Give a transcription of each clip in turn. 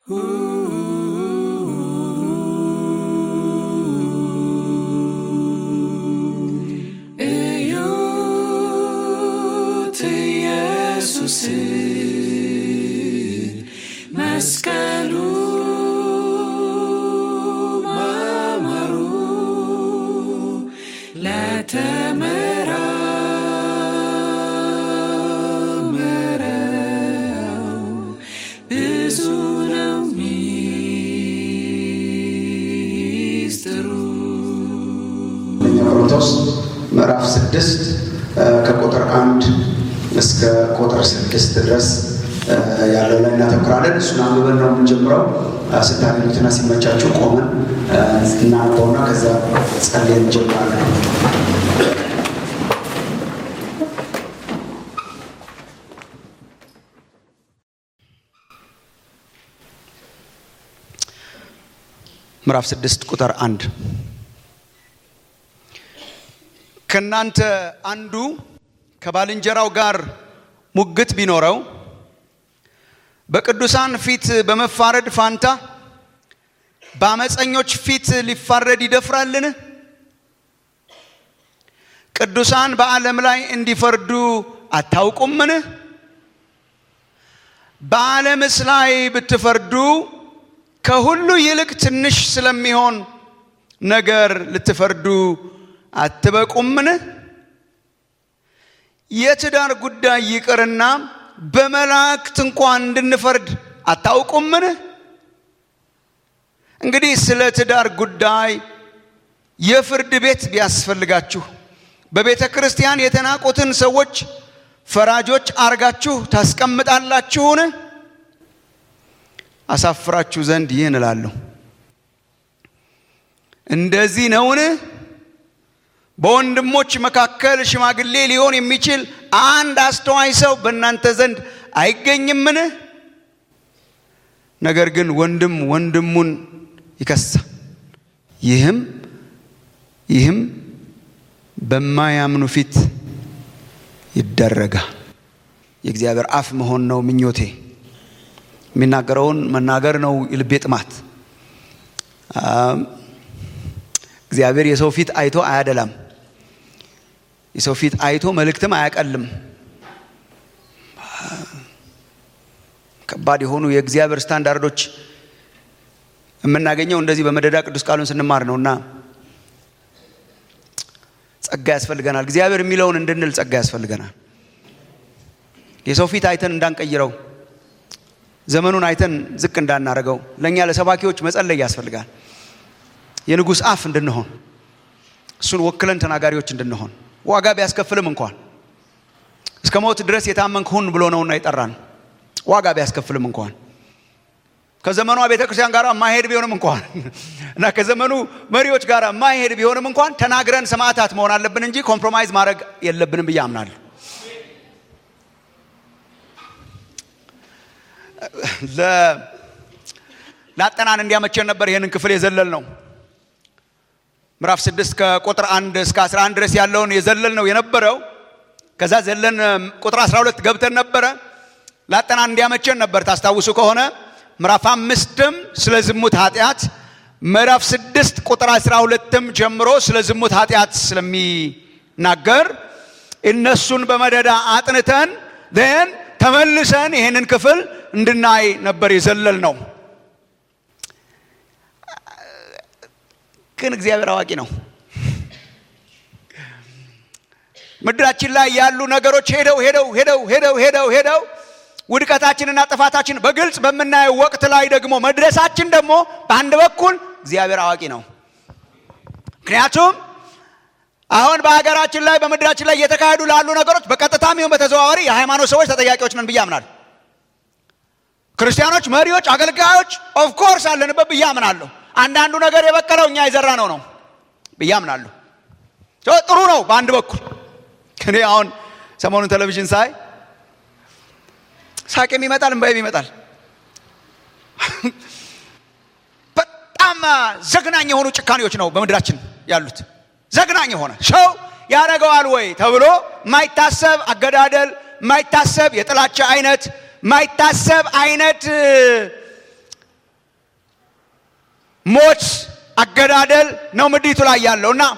እዩት ኢየሱስ መስቀሉ ማማሩ ለተመራመረው ብዙ ነው ሚስጥሩ። አንደኛ ቆሮንቶስ ምዕራፍ ስድስት ከቁጥር አንድ እስከ ቁጥር ስድስት ድረስ ያለው ላይ እናተኩራለን። እሱን አንብበን ነው የምንጀምረው። ስታገኙትና ሲመቻችሁ ቆመን እናነበውና ከዛ ጸልየን እንጀምራለን። ምዕራፍ ስድስት ቁጥር አንድ ከእናንተ አንዱ ከባልንጀራው ጋር ሙግት ቢኖረው በቅዱሳን ፊት በመፋረድ ፋንታ በአመፀኞች ፊት ሊፋረድ ይደፍራልን? ቅዱሳን በዓለም ላይ እንዲፈርዱ አታውቁምን? በዓለምስ ላይ ብትፈርዱ ከሁሉ ይልቅ ትንሽ ስለሚሆን ነገር ልትፈርዱ አትበቁምን? የትዳር ጉዳይ ይቅርና በመላእክት እንኳን እንድንፈርድ አታውቁምን? እንግዲህ ስለ ትዳር ጉዳይ የፍርድ ቤት ቢያስፈልጋችሁ በቤተ ክርስቲያን የተናቁትን ሰዎች ፈራጆች አርጋችሁ ታስቀምጣላችሁን? አሳፍራችሁ ዘንድ ይህን እላለሁ። እንደዚህ ነውን? በወንድሞች መካከል ሽማግሌ ሊሆን የሚችል አንድ አስተዋይ ሰው በእናንተ ዘንድ አይገኝምን? ነገር ግን ወንድም ወንድሙን ይከሳል። ይህም ይህም በማያምኑ ፊት ይደረጋል። የእግዚአብሔር አፍ መሆን ነው ምኞቴ። የሚናገረውን መናገር ነው የልቤ ጥማት። እግዚአብሔር የሰው ፊት አይቶ አያደላም። የሰው ፊት አይቶ መልእክትም አያቀልም። ከባድ የሆኑ የእግዚአብሔር ስታንዳርዶች የምናገኘው እንደዚህ በመደዳ ቅዱስ ቃሉን ስንማር ነው እና ጸጋ ያስፈልገናል። እግዚአብሔር የሚለውን እንድንል ጸጋ ያስፈልገናል። የሰው ፊት አይተን እንዳንቀይረው፣ ዘመኑን አይተን ዝቅ እንዳናረገው ለእኛ ለሰባኪዎች መጸለይ ያስፈልጋል። የንጉሥ አፍ እንድንሆን እሱን ወክለን ተናጋሪዎች እንድንሆን ዋጋ ቢያስከፍልም እንኳን እስከ ሞት ድረስ የታመንክ ሁን ብሎ ነውና የጠራን ዋጋ ቢያስከፍልም እንኳን ከዘመኗ ቤተ ክርስቲያን ጋር ማሄድ ቢሆንም እንኳን እና ከዘመኑ መሪዎች ጋር ማሄድ ቢሆንም እንኳን ተናግረን ሰማዕታት መሆን አለብን እንጂ ኮምፕሮማይዝ ማድረግ የለብንም ብዬ አምናለሁ። ለአጠናን እንዲያመቸን ነበር ይህንን ክፍል የዘለል ነው። ምዕራፍ ስድስት ከቁጥር አንድ እስከ 11 ድረስ ያለውን የዘለል ነው የነበረው። ከዛ ዘለን ቁጥር 12 ገብተን ነበረ። ላጠናን እንዲያመቸን ነበር ታስታውሱ ከሆነ ምዕራፍ አምስትም ስለ ዝሙት ኃጢአት፣ ምዕራፍ ስድስት ቁጥር 12ም ጀምሮ ስለ ዝሙት ኃጢአት ስለሚናገር እነሱን በመደዳ አጥንተን ን ተመልሰን ይህንን ክፍል እንድናይ ነበር የዘለል ነው። ግን እግዚአብሔር አዋቂ ነው። ምድራችን ላይ ያሉ ነገሮች ሄደው ሄደው ሄደው ሄደው ሄደው ሄደው ውድቀታችንና ጥፋታችን በግልጽ በምናየው ወቅት ላይ ደግሞ መድረሳችን ደግሞ በአንድ በኩል እግዚአብሔር አዋቂ ነው። ምክንያቱም አሁን በሀገራችን ላይ በምድራችን ላይ እየተካሄዱ ላሉ ነገሮች በቀጥታም ይሁን በተዘዋዋሪ የሃይማኖት ሰዎች ተጠያቂዎች ነን ብዬ አምናለሁ። ክርስቲያኖች፣ መሪዎች፣ አገልጋዮች ኦፍኮርስ አለንበት ብዬ አምናለሁ። አንዳንዱ ነገር የበቀለው እኛ የዘራ ነው ነው ብዬ አምናለሁ። ጥሩ ነው በአንድ በኩል እኔ አሁን ሰሞኑን ቴሌቪዥን ሳይ ሳቄም ይመጣል እንባዬም ይመጣል። በጣም ዘግናኝ የሆኑ ጭካኔዎች ነው በምድራችን ያሉት። ዘግናኝ የሆነ ሰው ያደርገዋል ወይ ተብሎ ማይታሰብ አገዳደል፣ ማይታሰብ የጥላቻ አይነት፣ ማይታሰብ አይነት ሞት፣ አገዳደል ነው ምድሪቱ ላይ ያለው እና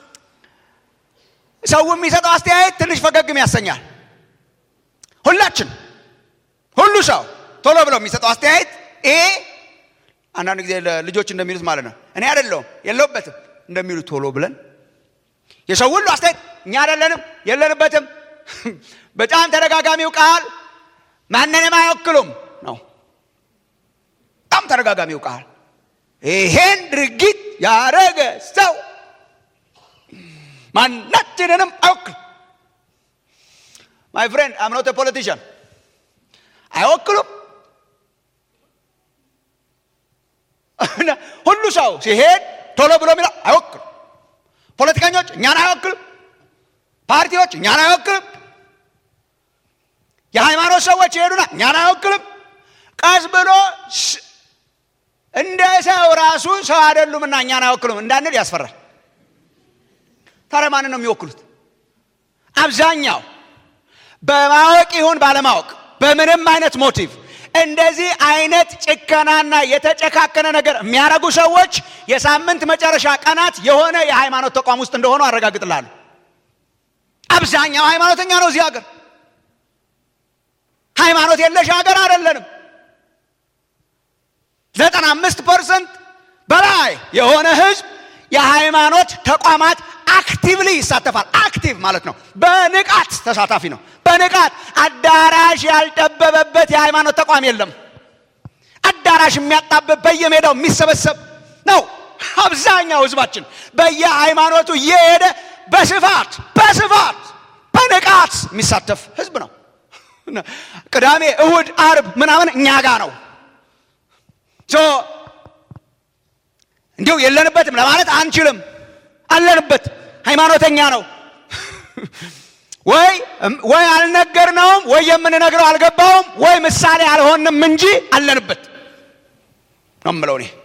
ሰው የሚሰጠው አስተያየት ትንሽ ፈገግም ያሰኛል። ሁላችን ሁሉ ሰው ቶሎ ብለው የሚሰጠው አስተያየት ይሄ አንዳንድ ጊዜ ልጆች እንደሚሉት ማለት ነው እኔ አይደለሁም የለሁበትም እንደሚሉት ቶሎ ብለን የሰው ሁሉ አስተያየት እኛ አይደለንም የለንበትም። በጣም ተደጋጋሚው ቃል ማንንም አይወክሉም ነው። በጣም ተደጋጋሚው ቃል ይሄን ድርጊት ያረገ ሰው ማናችንንም አይወክልም። ማይ ፍሬንድ አም ኖት ፖለቲሽን አይወክሉም። ሁሉ ሰው ሲሄድ ቶሎ ብሎ የሚለው አይወክልም። ፖለቲከኞች እኛን አይወክልም። ፓርቲዎች እኛን አይወክልም። የሃይማኖት ሰዎች ይሄዱና እኛን አይወክልም። ቀስ ብሎ እንደ ሰው ራሱ ሰው አይደሉምና እኛን አይወክሉም እንዳንል ያስፈራል። ታዲያ ማንን ነው የሚወክሉት? አብዛኛው በማወቅ ይሁን ባለማወቅ በምንም አይነት ሞቲቭ እንደዚህ አይነት ጭከናና የተጨካከነ ነገር የሚያደርጉ ሰዎች የሳምንት መጨረሻ ቀናት የሆነ የሃይማኖት ተቋም ውስጥ እንደሆኑ አረጋግጥላለሁ። አብዛኛው ሃይማኖተኛ ነው እዚህ ሀገር። ሃይማኖት የለሽ ሀገር አይደለንም። ዘጠና አምስት ፐርሰንት በላይ የሆነ ህዝብ የሃይማኖት ተቋማት አክቲቭሊ ይሳተፋል። አክቲቭ ማለት ነው፣ በንቃት ተሳታፊ ነው። በንቃት አዳራሽ ያልጠበበበት የሃይማኖት ተቋም የለም። አዳራሽ የሚያጣብብ በየሜዳው የሚሰበሰብ ነው። አብዛኛው ህዝባችን በየሃይማኖቱ እየሄደ በስፋት በስፋት በንቃት የሚሳተፍ ህዝብ ነው። ቅዳሜ፣ እሁድ፣ አርብ ምናምን እኛ ጋ ነው። እንዲሁ የለንበትም ለማለት አንችልም። አለንበት። ሃይማኖተኛ ነው ወይ ወይ አልነገርነውም፣ ወይ የምንነግረው አልገባውም፣ ወይ ምሳሌ አልሆንም እንጂ አለንበት ነው የምለው እኔ።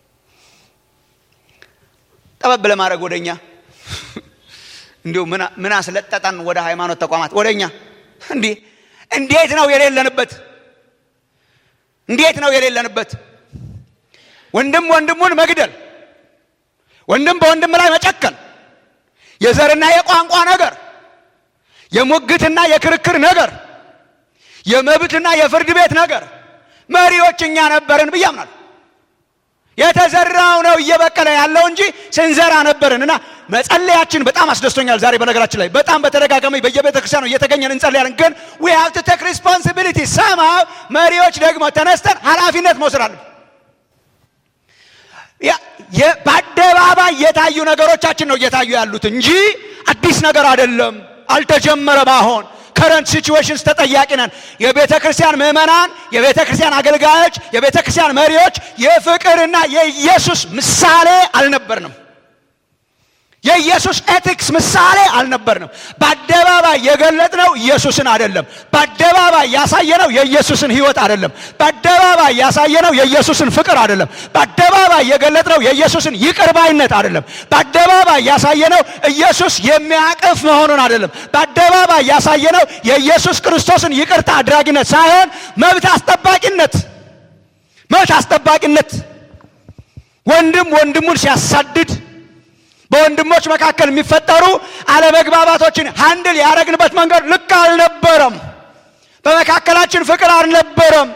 ጠበብ ለማድረግ ወደ እኛ እንዲሁ ምን አስለጠጠን ወደ ሃይማኖት ተቋማት ወደ እኛ እንዲህ እንዴት ነው የሌለንበት? እንዴት ነው የሌለንበት? ወንድም ወንድሙን መግደል፣ ወንድም በወንድም ላይ መጨከን፣ የዘርና የቋንቋ ነገር፣ የሙግትና የክርክር ነገር፣ የመብትና የፍርድ ቤት ነገር መሪዎች እኛ ነበርን ብዬ አምናለሁ። የተዘራው ነው እየበቀለ ያለው እንጂ ስንዘራ ነበርን እና መጸለያችን በጣም አስደስቶኛል። ዛሬ በነገራችን ላይ በጣም በተደጋጋሚ በየቤተ ክርስቲያኑ እየተገኘን እንጸልያለን። ግን ዊ ሃቭ ቱ ቴክ ሪስፖንሲቢሊቲ ሰማው መሪዎች ደግሞ ተነስተን ኃላፊነት መውሰድ አለብን። በአደባባይ የታዩ ነገሮቻችን ነው እየታዩ ያሉት እንጂ አዲስ ነገር አይደለም። አልተጀመረም። አሁን ከረንት ሲቹዌሽንስ ተጠያቂ ነን። የቤተ ክርስቲያን ምዕመናን፣ የቤተ ክርስቲያን አገልጋዮች፣ የቤተ ክርስቲያን መሪዎች የፍቅርና የኢየሱስ ምሳሌ አልነበርንም። የኢየሱስ ኤቲክስ ምሳሌ አልነበርንም። በአደባባይ የገለጥነው ኢየሱስን አይደለም። በአደባባይ ያሳየነው የኢየሱስን ሕይወት አይደለም። በአደባባይ ያሳየነው የኢየሱስን ፍቅር አይደለም። በአደባባይ የገለጥነው የኢየሱስን ይቅርባይነት አይደለም። በአደባባይ ያሳየነው ኢየሱስ የሚያቅፍ መሆኑን አይደለም። በአደባባይ ያሳየነው የኢየሱስ ክርስቶስን ይቅርታ አድራጊነት ሳይሆን መብት አስጠባቂነት መብት አስጠባቂነት ወንድም ወንድሙን ሲያሳድድ በወንድሞች መካከል የሚፈጠሩ አለመግባባቶችን ሃንድል ያደረግንበት መንገድ ልክ አልነበረም። በመካከላችን ፍቅር አልነበረም።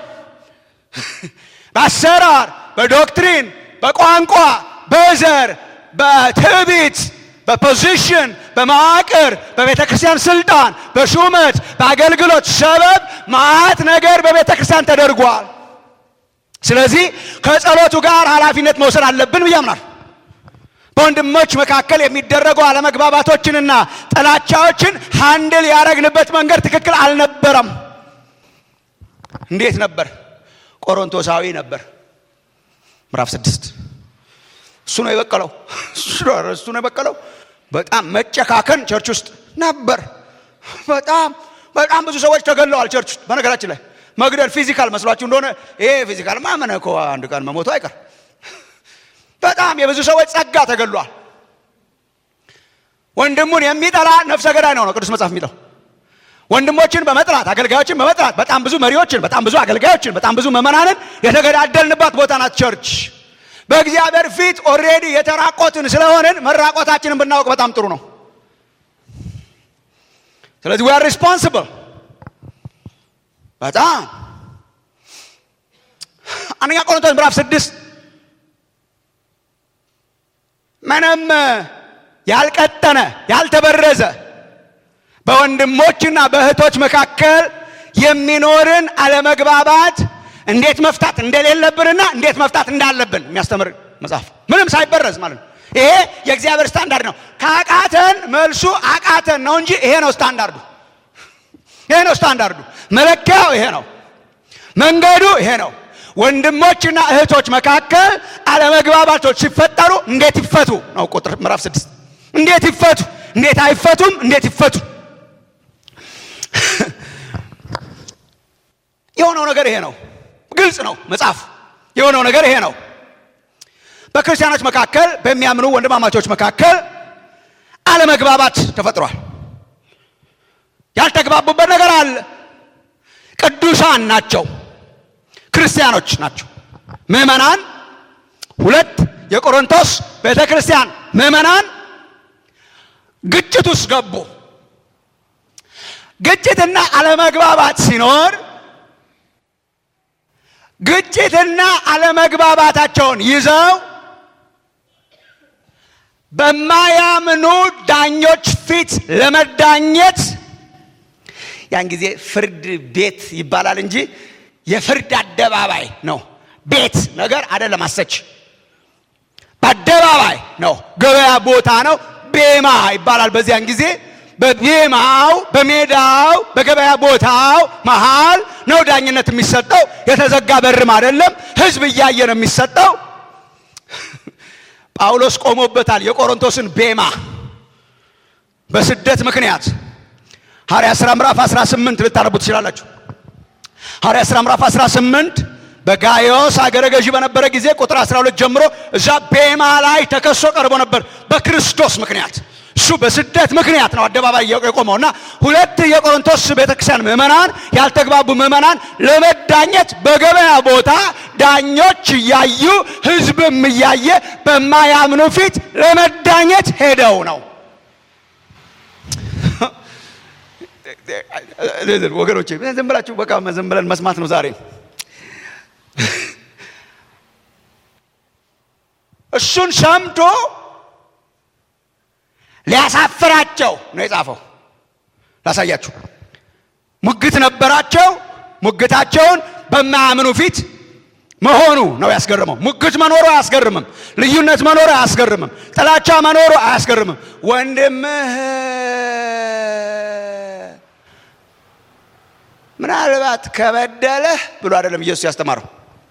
በአሰራር፣ በዶክትሪን፣ በቋንቋ፣ በዘር፣ በትዕቢት፣ በፖዚሽን፣ በመዋቅር፣ በቤተ ክርስቲያን ስልጣን፣ በሹመት፣ በአገልግሎት ሰበብ ማዕት ነገር በቤተ ክርስቲያን ተደርጓል። ስለዚህ ከጸሎቱ ጋር ኃላፊነት መውሰድ አለብን ብዬ አምናለሁ። በወንድሞች መካከል የሚደረጉ አለመግባባቶችንና ጥላቻዎችን ሃንድል ያደረግንበት መንገድ ትክክል አልነበረም። እንዴት ነበር? ቆሮንቶሳዊ ነበር። ምዕራፍ ስድስት እሱ ነው የበቀለው። እሱ ነው የበቀለው። በጣም መጨካከን ቸርች ውስጥ ነበር። በጣም በጣም ብዙ ሰዎች ተገለዋል ቸርች ውስጥ። በነገራችን ላይ መግደል ፊዚካል መስሏችሁ እንደሆነ ይሄ ፊዚካል ማመነ እኮ አንድ ቀን መሞቱ አይቀር በጣም የብዙ ሰዎች ጸጋ ተገሏል። ወንድሙን የሚጠላ ነፍሰ ገዳይ ነው ነው ቅዱስ መጽሐፍ የሚለው። ወንድሞችን በመጥላት አገልጋዮችን በመጥላት በጣም ብዙ መሪዎችን፣ በጣም ብዙ አገልጋዮችን፣ በጣም ብዙ ምዕመናንን የተገዳደልንባት ቦታ ናት ቸርች። በእግዚአብሔር ፊት ኦልሬዲ የተራቆትን ስለሆንን መራቆታችንን ብናውቅ በጣም ጥሩ ነው። ስለዚህ ዊ አር ሪስፖንስብል በጣም አንደኛ ቆሮንቶስ ምዕራፍ ስድስት ምንም ያልቀጠነ ያልተበረዘ በወንድሞችና በእህቶች መካከል የሚኖርን አለመግባባት እንዴት መፍታት እንደሌለብንና እንዴት መፍታት እንዳለብን የሚያስተምር መጽሐፍ ምንም ሳይበረዝ ማለት ነው። ይሄ የእግዚአብሔር ስታንዳርድ ነው። ከአቃተን መልሱ አቃተን ነው እንጂ ይሄ ነው ስታንዳርዱ። ይሄ ነው ስታንዳርዱ። መለኪያው ይሄ ነው። መንገዱ ይሄ ነው። ወንድሞችና እህቶች መካከል አለመግባባቶች ሲፈጠሩ እንዴት ይፈቱ ነው ቁጥር ምዕራፍ ስድስት እንዴት ይፈቱ፣ እንዴት አይፈቱም፣ እንዴት ይፈቱ። የሆነው ነገር ይሄ ነው። ግልጽ ነው መጽሐፍ። የሆነው ነገር ይሄ ነው። በክርስቲያኖች መካከል በሚያምኑ ወንድማማቾች መካከል አለመግባባት ተፈጥሯል። ያልተግባቡበት ነገር አለ። ቅዱሳን ናቸው፣ ክርስቲያኖች ናቸው፣ ምዕመናን። ሁለት የቆሮንቶስ ቤተ ክርስቲያን ምዕመናን ግጭት ውስጥ ገቡ። ግጭትና አለመግባባት ሲኖር ግጭትና አለመግባባታቸውን ይዘው በማያምኑ ዳኞች ፊት ለመዳኘት ያን ጊዜ ፍርድ ቤት ይባላል እንጂ የፍርድ አደባባይ ነው። ቤት ነገር አይደለም። አሰች በአደባባይ ነው። ገበያ ቦታ ነው። ቤማ ይባላል በዚያን ጊዜ በቤማው በሜዳው በገበያ ቦታው መሃል ነው ዳኝነት የሚሰጠው። የተዘጋ በርም አይደለም፣ ህዝብ እያየ ነው የሚሰጠው። ጳውሎስ ቆሞበታል የቆሮንቶስን ቤማ በስደት ምክንያት ሐዋርያ ሥራ ምዕራፍ 18 ልታነቡ ትችላላችሁ። ሐዋርያ ሥራ ምዕራፍ 18 በጋዮስ አገረ ገዢ በነበረ ጊዜ ቁጥር 12 ጀምሮ እዛ ቤማ ላይ ተከሶ ቀርቦ ነበር በክርስቶስ ምክንያት እሱ በስደት ምክንያት ነው አደባባይ የቆመው እና ሁለት የቆሮንቶስ ቤተክርስቲያን ምዕመናን ያልተግባቡ ምዕመናን ለመዳኘት በገበያ ቦታ ዳኞች እያዩ ህዝብም እያየ በማያምኑ ፊት ለመዳኘት ሄደው ነው። ወገኖቼ ዝም ብላችሁ በቃ ዝም ብለን መስማት ነው ዛሬ። እሱን ሰምቶ ሊያሳፍራቸው ነው የጻፈው። ላሳያችሁ። ሙግት ነበራቸው። ሙግታቸውን በማያምኑ ፊት መሆኑ ነው ያስገርመው። ሙግት መኖሩ አያስገርምም። ልዩነት መኖሩ አያስገርምም። ጥላቻ መኖሩ አያስገርምም። ወንድምህ ምናልባት ከበደለህ ብሎ አይደለም ኢየሱስ ያስተማረው።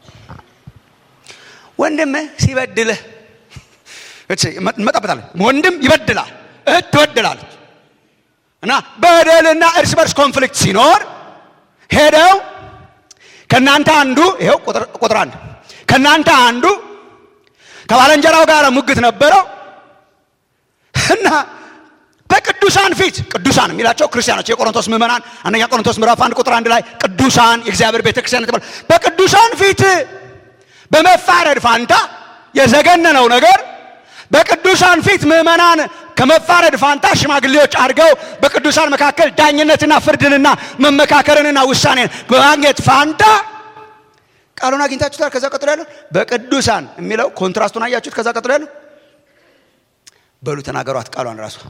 ወንድምህ ሲበድልህ እንመጣበታለን። ወንድም ይበድላል፣ እህት ትበድላለች። እና በደልና እርስ በርስ ኮንፍሊክት ሲኖር ሄደው ከእናንተ አንዱ ይኸው ቁጥር አንድ ከእናንተ አንዱ ከባለንጀራው ጋር ሙግት ነበረው እና በቅዱሳን ፊት ቅዱሳን የሚላቸው ክርስቲያኖች የቆሮንቶስ ምዕመናን አንደኛ ቆሮንቶስ ምዕራፍ አንድ ቁጥር አንድ ላይ ቅዱሳን የእግዚአብሔር ቤተክርስቲያን ተባለ። በቅዱሳን ፊት በመፋረድ ፋንታ የዘገነነው ነገር በቅዱሳን ፊት ምዕመናን ከመፋረድ ፋንታ ሽማግሌዎች አድርገው በቅዱሳን መካከል ዳኝነትና ፍርድንና መመካከርንና ውሳኔን በማግኘት ፋንታ ቃሉን አግኝታችሁታል። ከዛ ቀጥሎ ያለው በቅዱሳን የሚለው ኮንትራስቱን አያችሁት። ከዛ ቀጥሎ ያለው በሉ ተናገሯት ቃሏን ራሱ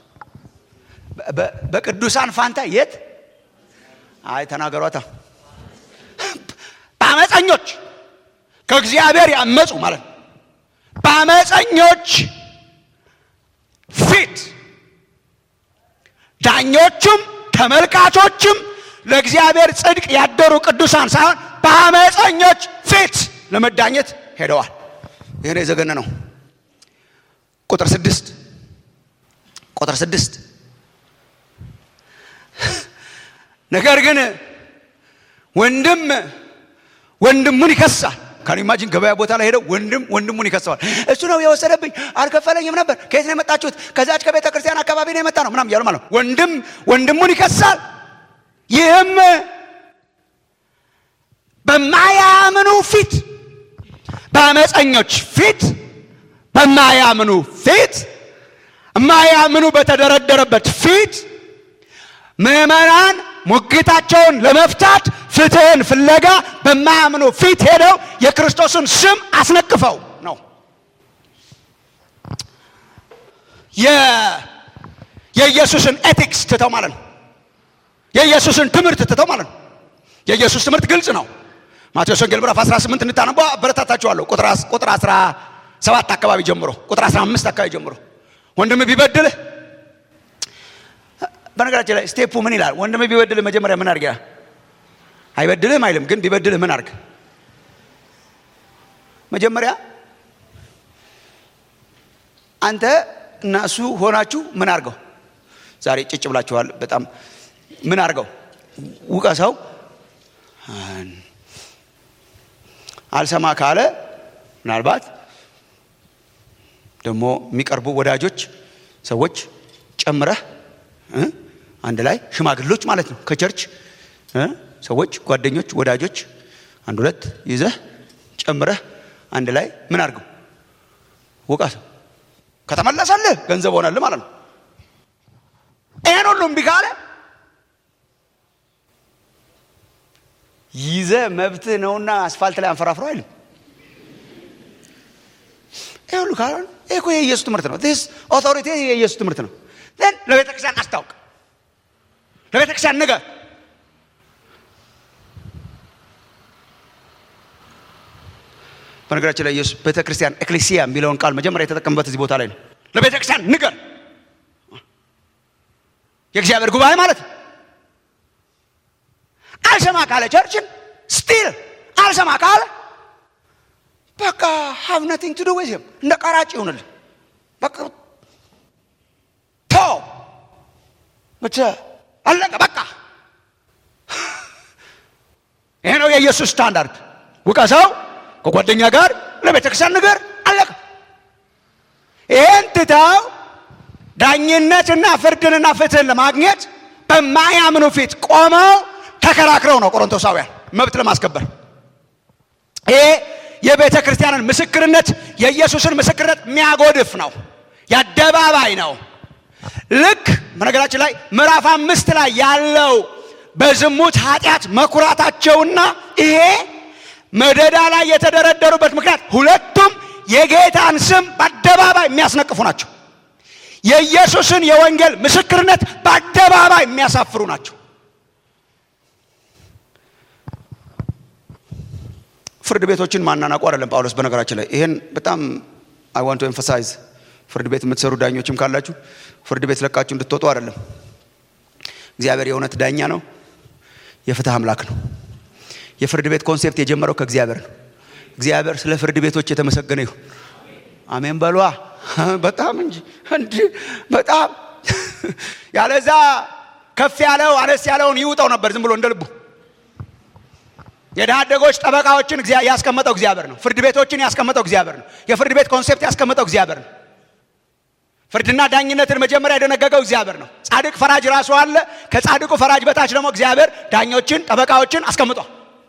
በቅዱሳን ፋንታ የት አይ ተናገሯታ በአመፀኞች ከእግዚአብሔር ያመፁ ማለት ነው። በአመፀኞች ፊት ዳኞቹም ተመልካቾችም ለእግዚአብሔር ጽድቅ ያደሩ ቅዱሳን ሳይሆን በአመፀኞች ፊት ለመዳኘት ሄደዋል። ይህ ነው የዘገነ ነው። ቁጥር ስድስት ቁጥር ስድስት ነገር ግን ወንድም ወንድሙን ይከሳል። ካን ኢማጂን ገበያ ቦታ ላይ ሄደው ወንድም ወንድሙን ይከሰዋል። እሱ ነው የወሰደብኝ፣ አልከፈለኝም ነበር። ከየት ነው የመጣችሁት? ከዛች ከቤተ ክርስቲያን አካባቢ ነው የመጣ ነው ምናምን እያሉ ማለት ነው። ወንድም ወንድሙን ይከሳል። ይህም በማያምኑ ፊት በአመፀኞች ፊት በማያምኑ ፊት የማያምኑ በተደረደረበት ፊት ምዕመናን ሙግታቸውን ለመፍታት ፍትህን ፍለጋ በማያምኑ ፊት ሄደው የክርስቶስን ስም አስነቅፈው ነው። የኢየሱስን ኤቲክስ ትተው ማለት ነው። የኢየሱስን ትምህርት ትተው ማለት ነው። የኢየሱስ ትምህርት ግልጽ ነው። ማቴዎስ ወንጌል ምዕራፍ 18 እንድታነቡ አበረታታችኋለሁ። ቁጥር 17 አካባቢ ጀምሮ ቁጥር 15 አካባቢ ጀምሮ ወንድም ቢበድልህ በነገራችን ላይ ስቴፑ ምን ይላል? ወንድም ቢበድልህ መጀመሪያ ምን አድርግ? አይበድልህም አይልም፣ ግን ቢበድልህ ምን አድርግ? መጀመሪያ አንተ እና እሱ ሆናችሁ ምን አድርገው? ዛሬ ጭጭ ብላችኋል። በጣም ምን አድርገው? ውቀሰው። አልሰማ ካለ ምናልባት ደግሞ የሚቀርቡ ወዳጆች ሰዎች ጨምረህ አንድ ላይ ሽማግሎች ማለት ነው ከቸርች ሰዎች፣ ጓደኞች፣ ወዳጆች አንድ ሁለት ይዘህ ጨምረህ አንድ ላይ ምን አድርገው ውቀሰው። ከተመለሰልህ ገንዘብ ሆነልህ ማለት ነው። ይሄን ሁሉ እምቢ ካለ ይዘህ መብትህ ነውና አስፋልት ላይ አንፈራፍረው አይልም። ይሄ ሁሉ ካለ ይሄ እኮ የኢየሱስ ትምህርት ነው። ስ ኦቶሪቲ የኢየሱስ ትምህርት ነው። ን ለቤተ ክርስቲያን አስታውቅ፣ ለቤተ ክርስቲያን ንገር። በነገራችን ላይ ኢየሱስ ቤተ ክርስቲያን ኤክሌሲያ የሚለውን ቃል መጀመሪያ የተጠቀምበት እዚህ ቦታ ላይ ነው። ለቤተ ክርስቲያን ንገር፣ የእግዚአብሔር ጉባኤ ማለት ነው። አልሰማ ካለ ቸርችን ስቲል አልሰማ ካለ በቃ ሀቭ ነቲንግ ቱ ዱ ዊዝ ሂም እንደ ቀራጭ ይሁንልህ። በቃ ተው ብቻ አለቀ። በቃ ይሄ ነው የኢየሱስ ስታንዳርድ። ውቀሰው፣ ከጓደኛ ጋር ለቤተ ክርስቲያን ንገር፣ አለቀ። ይህን ትተው ዳኝነትና ፍርድንና ፍትህን ለማግኘት በማያምኑ ፊት ቆመው ተከራክረው ነው ቆሮንቶሳውያን መብት ለማስከበር ይሄ የቤተ ክርስቲያንን ምስክርነት የኢየሱስን ምስክርነት የሚያጎድፍ ነው። የአደባባይ ነው። ልክ በነገራችን ላይ ምዕራፍ አምስት ላይ ያለው በዝሙት ኃጢአት መኩራታቸውና ይሄ መደዳ ላይ የተደረደሩበት ምክንያት ሁለቱም የጌታን ስም በአደባባይ የሚያስነቅፉ ናቸው። የኢየሱስን የወንጌል ምስክርነት በአደባባይ የሚያሳፍሩ ናቸው። ፍርድ ቤቶችን ማናናቁ አይደለም ጳውሎስ። በነገራችን ላይ ይሄን በጣም አይ ዋንት ቱ ኤምፋሳይዝ ፍርድ ቤት የምትሰሩ ዳኞችም ካላችሁ ፍርድ ቤት ለቃችሁ እንድትወጡ አይደለም። እግዚአብሔር የእውነት ዳኛ ነው፣ የፍትህ አምላክ ነው። የፍርድ ቤት ኮንሴፕት የጀመረው ከእግዚአብሔር ነው። እግዚአብሔር ስለ ፍርድ ቤቶች የተመሰገነ ይሁን። አሜን በሏ። በጣም እንጂ እንዲ በጣም ያለዛ ከፍ ያለው አነስ ያለውን ይውጠው ነበር ዝም ብሎ እንደ ልቡ። የድሃ አደጎች ጠበቃዎችን ያስቀመጠው እግዚአብሔር ነው። ፍርድ ቤቶችን ያስቀመጠው እግዚአብሔር ነው። የፍርድ ቤት ኮንሴፕት ያስቀመጠው እግዚአብሔር ነው። ፍርድና ዳኝነትን መጀመሪያ የደነገገው እግዚአብሔር ነው። ጻድቅ ፈራጅ ራሱ አለ። ከጻድቁ ፈራጅ በታች ደግሞ እግዚአብሔር ዳኞችን፣ ጠበቃዎችን አስቀምጧል።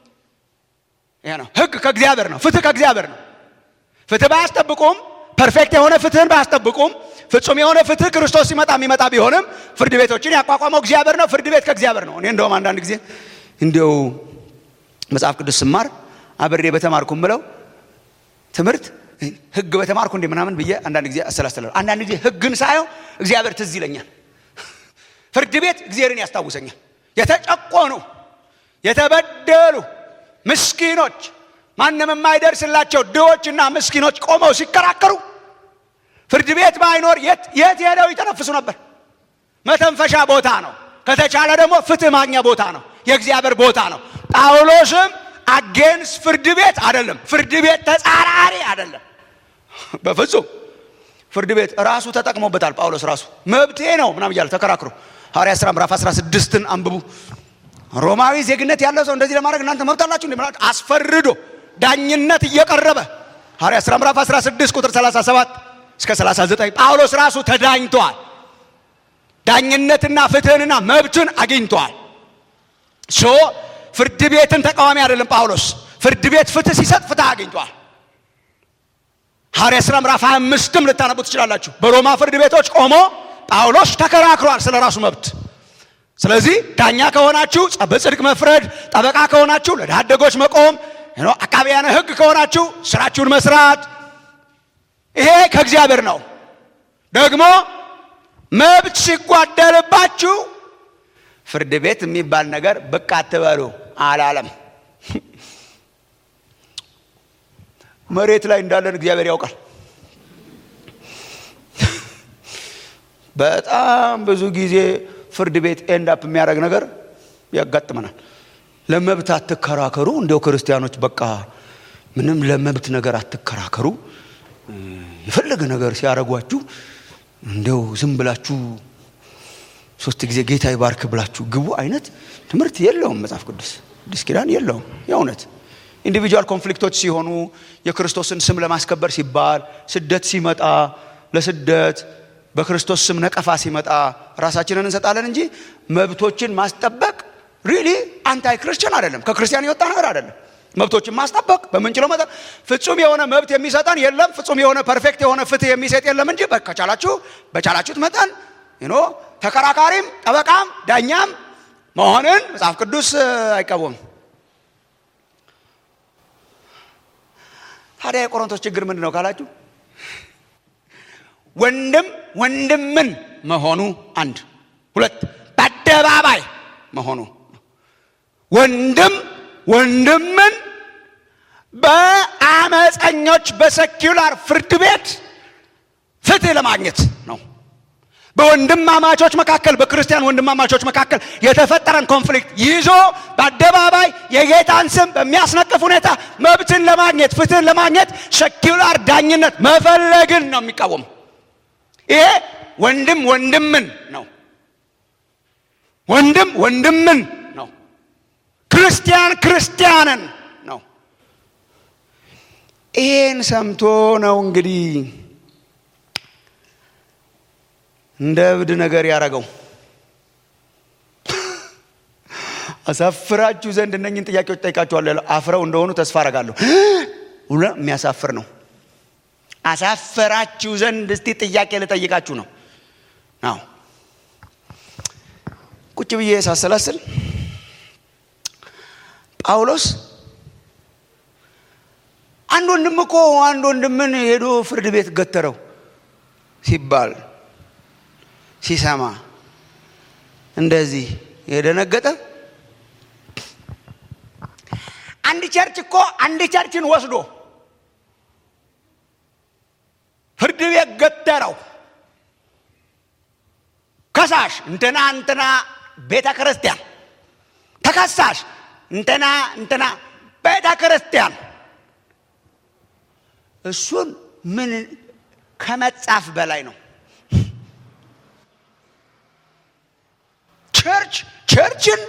ይሄ ነው ህግ ከእግዚአብሔር ነው። ፍትህ ከእግዚአብሔር ነው። ፍትህ ባያስጠብቁም ፐርፌክት የሆነ ፍትህን ባያስጠብቁም ፍጹም የሆነ ፍትህ ክርስቶስ ሲመጣ የሚመጣ ቢሆንም ፍርድ ቤቶችን ያቋቋመው እግዚአብሔር ነው። ፍርድ ቤት ከእግዚአብሔር ነው። እኔ እንደውም አንዳንድ ጊዜ እንዲያው መጽሐፍ ቅዱስ ስማር አብሬ በተማርኩ ምለው ትምህርት ህግ በተማርኩ እንዴ ምናምን ብዬ አንዳንድ ጊዜ አሰላስላለሁ። አንዳንድ ጊዜ ህግን ሳየው እግዚአብሔር ትዝ ይለኛል። ፍርድ ቤት እግዚአብሔርን ያስታውሰኛል። የተጨቆኑ የተበደሉ ምስኪኖች፣ ማንም የማይደርስላቸው ድሆችና ምስኪኖች ቆመው ሲከራከሩ ፍርድ ቤት ባይኖር የት የት ሄደው ይተነፍሱ ነበር? መተንፈሻ ቦታ ነው። ከተቻለ ደግሞ ፍትህ ማግኛ ቦታ ነው። የእግዚአብሔር ቦታ ነው። ጳውሎስም አጌንስ ፍርድ ቤት አይደለም፣ ፍርድ ቤት ተጻራሪ አይደለም። በፍጹም ፍርድ ቤት ራሱ ተጠቅሞበታል። ጳውሎስ ራሱ መብቴ ነው ምናምን እያለ ተከራክሮ ሐዋርያት ሥራ ምዕራፍ 16ን አንብቡ። ሮማዊ ዜግነት ያለው ሰው እንደዚህ ለማድረግ እናንተ መብት አላችሁ እንዴ? ማለት አስፈርዶ ዳኝነት እየቀረበ ሐዋርያት ሥራ ምዕራፍ 16 ቁጥር 37 እስከ 39 ጳውሎስ ራሱ ተዳኝቷል። ዳኝነትና ፍትህንና መብትን አግኝቷል። ሶ ፍርድ ቤትን ተቃዋሚ አይደለም ጳውሎስ። ፍርድ ቤት ፍትህ ሲሰጥ ፍትህ አግኝቷል። ሐዋርያት ሥራ ምዕራፍ 25ም ልታነቡ ትችላላችሁ። በሮማ ፍርድ ቤቶች ቆሞ ጳውሎስ ተከራክሯል ስለ ራሱ መብት። ስለዚህ ዳኛ ከሆናችሁ በጽድቅ መፍረድ፣ ጠበቃ ከሆናችሁ ለድሃ አደጎች መቆም፣ አቃቢያነ ሕግ ከሆናችሁ ስራችሁን መስራት፣ ይሄ ከእግዚአብሔር ነው። ደግሞ መብት ሲጓደልባችሁ ፍርድ ቤት የሚባል ነገር ብቅ አትበሉ አላለም። መሬት ላይ እንዳለን እግዚአብሔር ያውቃል። በጣም ብዙ ጊዜ ፍርድ ቤት ኤንዳፕ የሚያደርግ ነገር ያጋጥመናል። ለመብት አትከራከሩ፣ እንዲያው ክርስቲያኖች በቃ ምንም ለመብት ነገር አትከራከሩ፣ የፈለገ ነገር ሲያደርጓችሁ እንዲያው ዝም ብላችሁ ሶስት ጊዜ ጌታ ይባርክ ብላችሁ ግቡ አይነት ትምህርት የለውም መጽሐፍ ቅዱስ አዲስ ኪዳን የለውም። የእውነት ኢንዲቪጁዋል ኮንፍሊክቶች ሲሆኑ የክርስቶስን ስም ለማስከበር ሲባል ስደት ሲመጣ ለስደት በክርስቶስ ስም ነቀፋ ሲመጣ ራሳችንን እንሰጣለን እንጂ መብቶችን ማስጠበቅ ሪሊ አንታይ ክርስቲያን አይደለም። ከክርስቲያን የወጣ ነገር አይደለም። መብቶችን ማስጠበቅ በምንችለው መጠን ፍጹም የሆነ መብት የሚሰጠን የለም። ፍጹም የሆነ ፐርፌክት የሆነ ፍትህ የሚሰጥ የለም እንጂ ከቻላችሁ በቻላችሁት መጠን ኖ ተከራካሪም ጠበቃም ዳኛም መሆንን መጽሐፍ ቅዱስ አይቃወምም። ታዲያ የቆሮንቶስ ችግር ምንድን ነው ካላችሁ ወንድም ወንድምን መሆኑ አንድ፣ ሁለት በአደባባይ መሆኑ ወንድም ወንድምን በአመፀኞች በሰኪውላር ፍርድ ቤት ፍትህ ለማግኘት ነው። በወንድማማቾች መካከል በክርስቲያን ወንድማማቾች መካከል የተፈጠረን ኮንፍሊክት ይዞ በአደባባይ የጌታን ስም በሚያስነቅፍ ሁኔታ መብትን ለማግኘት ፍትህን ለማግኘት ሰኪውላር ዳኝነት መፈለግን ነው የሚቃወሙ። ይሄ ወንድም ወንድምን ነው። ወንድም ወንድምን ነው። ክርስቲያን ክርስቲያንን ነው። ይሄን ሰምቶ ነው እንግዲህ እንደ እብድ ነገር ያደረገው። አሳፍራችሁ ዘንድ እነኝን ጥያቄዎች ጠይቃችኋለሁ። አፍረው እንደሆኑ ተስፋ አረጋለሁ። የሚያሳፍር ነው። አሳፈራችሁ ዘንድ እስቲ ጥያቄ ልጠይቃችሁ ነው ነው ቁጭ ብዬ ሳሰላስል ጳውሎስ አንድ ወንድም እኮ አንድ ወንድምን ሄዶ ፍርድ ቤት ገተረው ሲባል ሲሰማ እንደዚህ የደነገጠ አንድ ቸርች እኮ አንድ ቸርችን ወስዶ ፍርድ ቤት ገተረው። ከሳሽ እንትና እንትና ቤተ ክርስቲያን፣ ተከሳሽ እንትና እንትና ቤተ ክርስቲያን። እሱን ምን ከመጻፍ በላይ ነው። ቸርች ቸርችን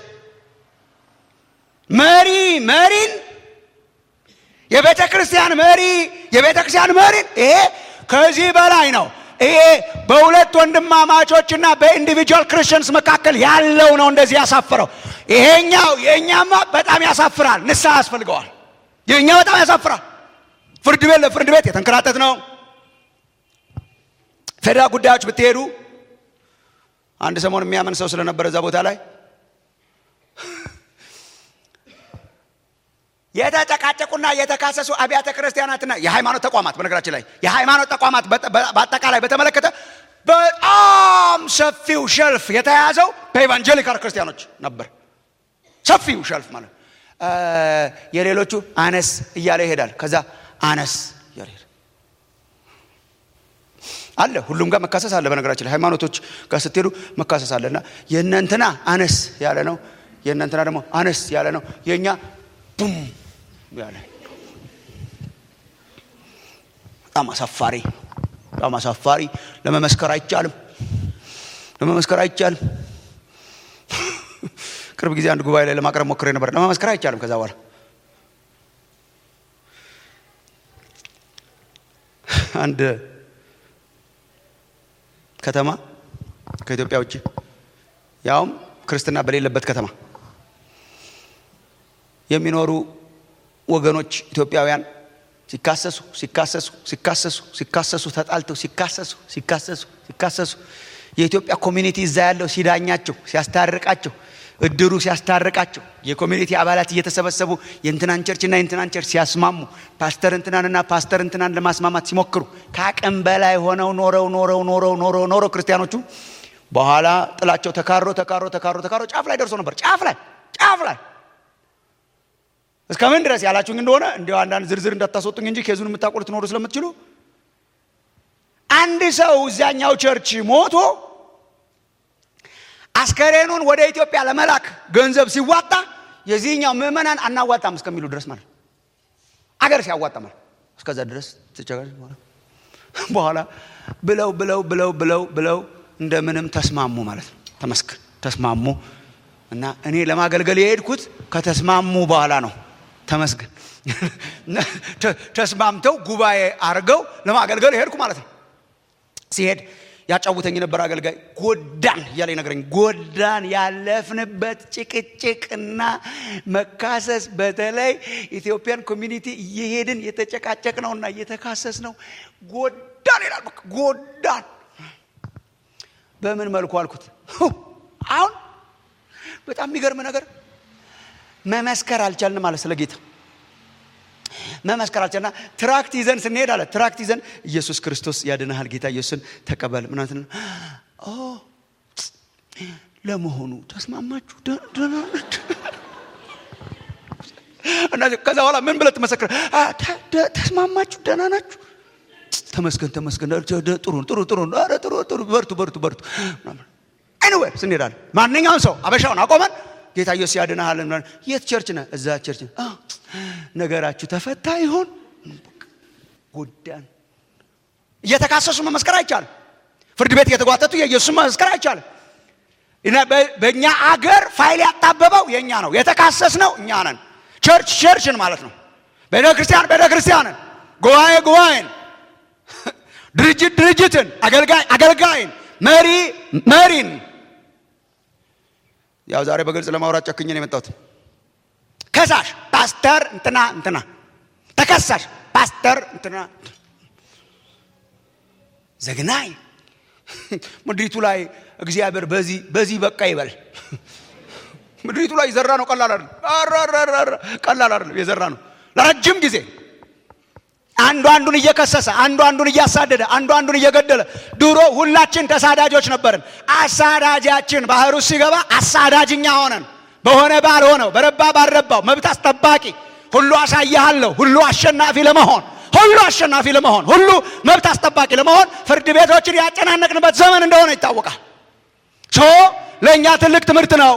መሪ መሪን የቤተ ክርስቲያን መሪ የቤተ ክርስቲያን መሪን ይሄ ከዚህ በላይ ነው። ይሄ በሁለት ወንድማማቾችና በኢንዲቪጁዋል ክርስቲያንስ መካከል ያለው ነው እንደዚህ ያሳፍረው። ይሄኛው የእኛማ በጣም ያሳፍራል። ንስሐ ያስፈልገዋል። የእኛ በጣም ያሳፍራል። ፍርድ ቤት ለፍርድ ቤት የተንከራተት ነው። ፌዴራል ጉዳዮች ብትሄዱ አንድ ሰሞን የሚያምን ሰው ስለነበረ እዛ ቦታ ላይ የተጨቃጨቁና የተካሰሱ አብያተ ክርስቲያናትና የሃይማኖት ተቋማት በነገራችን ላይ የሃይማኖት ተቋማት በአጠቃላይ በተመለከተ በጣም ሰፊው ሸልፍ የተያዘው በኢቫንጀሊካል ክርስቲያኖች ነበር። ሰፊው ሸልፍ ማለት የሌሎቹ አነስ እያለ ይሄዳል። ከዛ አነስ እያለ ይሄዳል አለ። ሁሉም ጋር መካሰስ አለ። በነገራችን ላይ ሃይማኖቶች ጋር ስትሄዱ መካሰስ አለ እና የእነንትና አነስ ያለ ነው፣ የእነንትና ደግሞ አነስ ያለ ነው፣ የእኛ ቡም ያለ በጣም አሳፋሪ በጣም አሳፋሪ። ለመመስከር አይቻልም፣ ለመመስከር አይቻልም። ቅርብ ጊዜ አንድ ጉባኤ ላይ ለማቅረብ ሞክሬ ነበር። ለመመስከር አይቻልም። ከዛ በኋላ አንድ ከተማ ከኢትዮጵያ ውጭ ያውም ክርስትና በሌለበት ከተማ የሚኖሩ ወገኖች ኢትዮጵያውያን ሲካሰሱ ሲካሰሱ ሲካሰሱ ሲካሰሱ ተጣልተው ሲካሰሱ ሲካሰሱ ሲካሰሱ የኢትዮጵያ ኮሚኒቲ እዛ ያለው ሲዳኛቸው ሲያስታርቃቸው እድሩ ሲያስታርቃቸው የኮሚኒቲ አባላት እየተሰበሰቡ የእንትናን ቸርችና የእንትናን ቸርች ሲያስማሙ ፓስተር እንትናንና ፓስተር እንትናን ለማስማማት ሲሞክሩ ከአቅም በላይ ሆነው ኖረው ኖረው ኖረው ኖረው ኖረው ክርስቲያኖቹ በኋላ ጥላቸው ተካሮ ተካሮ ተካሮ ተካሮ ጫፍ ላይ ደርሶ ነበር። ጫፍ ላይ ጫፍ ላይ እስከ ምን ድረስ ያላችሁኝ እንደሆነ እንዲያው አንዳንድ ዝርዝር እንዳታስወጡኝ እንጂ ኬዙን የምታውቁ ልትኖሩ ስለምትችሉ አንድ ሰው እዚያኛው ቸርች ሞቶ አስከሬኑን ወደ ኢትዮጵያ ለመላክ ገንዘብ ሲዋጣ የዚህኛው ምዕመናን አናዋጣም እስከሚሉ ድረስ ማለት አገር ሲያዋጣ ማለት እስከዛ ድረስ ትቸገር በኋላ ብለው ብለው ብለው ብለው ብለው እንደምንም ተስማሙ ማለት ነው። ተመስገን ተስማሙ እና እኔ ለማገልገል የሄድኩት ከተስማሙ በኋላ ነው። ተመስገን ተስማምተው ጉባኤ አድርገው ለማገልገል ሄድኩ ማለት ነው። ሲሄድ ያጫውተኝ የነበረ አገልጋይ ጎዳን እያለ ነገረኝ። ጎዳን ያለፍንበት ጭቅጭቅና መካሰስ፣ በተለይ ኢትዮጵያን ኮሚኒቲ እየሄድን የተጨቃጨቅ ነውና እየተካሰስ ነው። ጎዳን ይላል። በቃ ጎዳን። በምን መልኩ አልኩት። አሁን በጣም የሚገርም ነገር መመስከር አልቻልንም አለ ስለ ጌታ መመስከር አልቻልና ትራክት ይዘን ስንሄድ አለ ትራክት ይዘን ኢየሱስ ክርስቶስ ያድንሃል ጌታ ኢየሱስን ተቀበል ምናምን ለመሆኑ ተስማማችሁ ደህና ናችሁ እና ከዛ በኋላ ምን ብለህ ትመሰክር ተስማማችሁ ደህና ናችሁ ተመስገን ተመስገን ጥሩ ጥሩ ጥሩ ኧረ ጥሩ ጥሩ በርቱ በርቱ በርቱ ኤኒዌይ ስንሄዳለን ማንኛውን ሰው አበሻውን አቆመን ጌታ ኢየሱስ ያድንሃል የት ቸርች ነህ እዛ ቸርች ነገራችሁ ተፈታ ይሆን ጎዳን እየተካሰሱ መመስከር አይቻልም ፍርድ ቤት እየተጓተቱ የኢየሱስን መመስከር አይቻልም በእኛ አገር ፋይል ያጣበበው የእኛ ነው የተካሰስ ነው እኛ ነን ቸርች ቸርችን ማለት ነው ቤተ ክርስቲያን ቤተ ክርስቲያንን ጉባኤ ጉባኤን ድርጅት ድርጅትን አገልጋይ አገልጋይን መሪ መሪን ያው ዛሬ በግልጽ ለማውራት ጨክኜ ነው የመጣሁት ከሳሽ ፓስተር እንትና እንትና ተከሳሽ ፓስተር እንትና ዘግናኝ ምድሪቱ ላይ እግዚአብሔር በዚህ በዚህ በቃ ይበል ምድሪቱ ላይ የዘራ ነው ቀላል አይደለም ቀላል አይደለም የዘራ ነው ለረጅም ጊዜ አንዱ አንዱን እየከሰሰ አንዱ አንዱን እያሳደደ አንዱ አንዱን እየገደለ ድሮ ሁላችን ተሳዳጆች ነበርን አሳዳጃችን ባህር ውስጥ ሲገባ አሳዳጅኛ ሆነን በሆነ ባልሆነው በረባ ባልረባው መብት አስጠባቂ ሁሉ አሳያለሁ ሁሉ አሸናፊ ለመሆን ሁሉ አሸናፊ ለመሆን ሁሉ መብት አስጠባቂ ለመሆን ፍርድ ቤቶችን ያጨናነቅንበት ዘመን እንደሆነ ይታወቃል ሶ ለእኛ ትልቅ ትምህርት ነው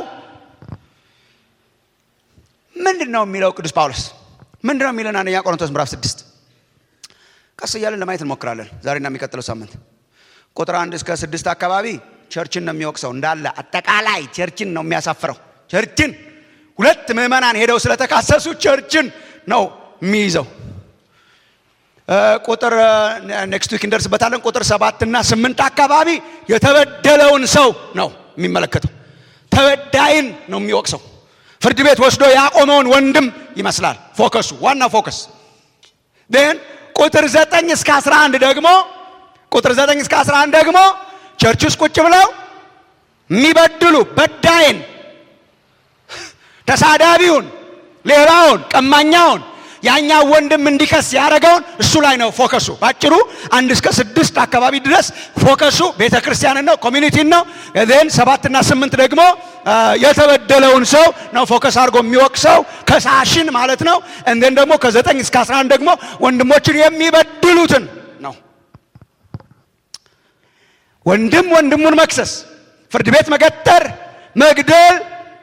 ምንድን ነው የሚለው ቅዱስ ጳውሎስ ምንድን ነው የሚለን አንደኛ ቆሮንቶስ ምዕራፍ ስድስት ቀስ እያለን ለማየት እንሞክራለን ዛሬና የሚቀጥለው ሳምንት ቁጥር አንድ እስከ ስድስት አካባቢ ቸርችን ነው የሚወቅሰው እንዳለ አጠቃላይ ቸርችን ነው የሚያሳፍረው ቸርችን ሁለት ምዕመናን ሄደው ስለተካሰሱ ቸርችን ነው የሚይዘው ቁጥር ኔክስት ዊክ እንደርስበታለን ቁጥር ሰባትና ስምንት አካባቢ የተበደለውን ሰው ነው የሚመለከተው ተበዳይን ነው የሚወቅሰው ፍርድ ቤት ወስዶ ያቆመውን ወንድም ይመስላል ፎከሱ ዋና ፎከስ ን ቁጥር ዘጠኝ እስከ አስራ አንድ ደግሞ ቁጥር ዘጠኝ እስከ አስራ አንድ ደግሞ ቸርች ውስጥ ቁጭ ብለው የሚበድሉ በዳይን ተሳዳቢውን ሌባውን ቀማኛውን ያኛው ወንድም እንዲከስ ያደረገውን እሱ ላይ ነው ፎከሱ ባጭሩ አንድ እስከ ስድስት አካባቢ ድረስ ፎከሱ ቤተ ክርስቲያንን ነው ኮሚኒቲን ነው ን ሰባትና ስምንት ደግሞ የተበደለውን ሰው ነው ፎከስ አድርጎ የሚወቅሰው ከሳሽን ማለት ነው እንትን ደግሞ ከዘጠኝ እስከ አስራ አንድ ደግሞ ወንድሞችን የሚበድሉትን ነው ወንድም ወንድሙን መክሰስ ፍርድ ቤት መገጠር መግደል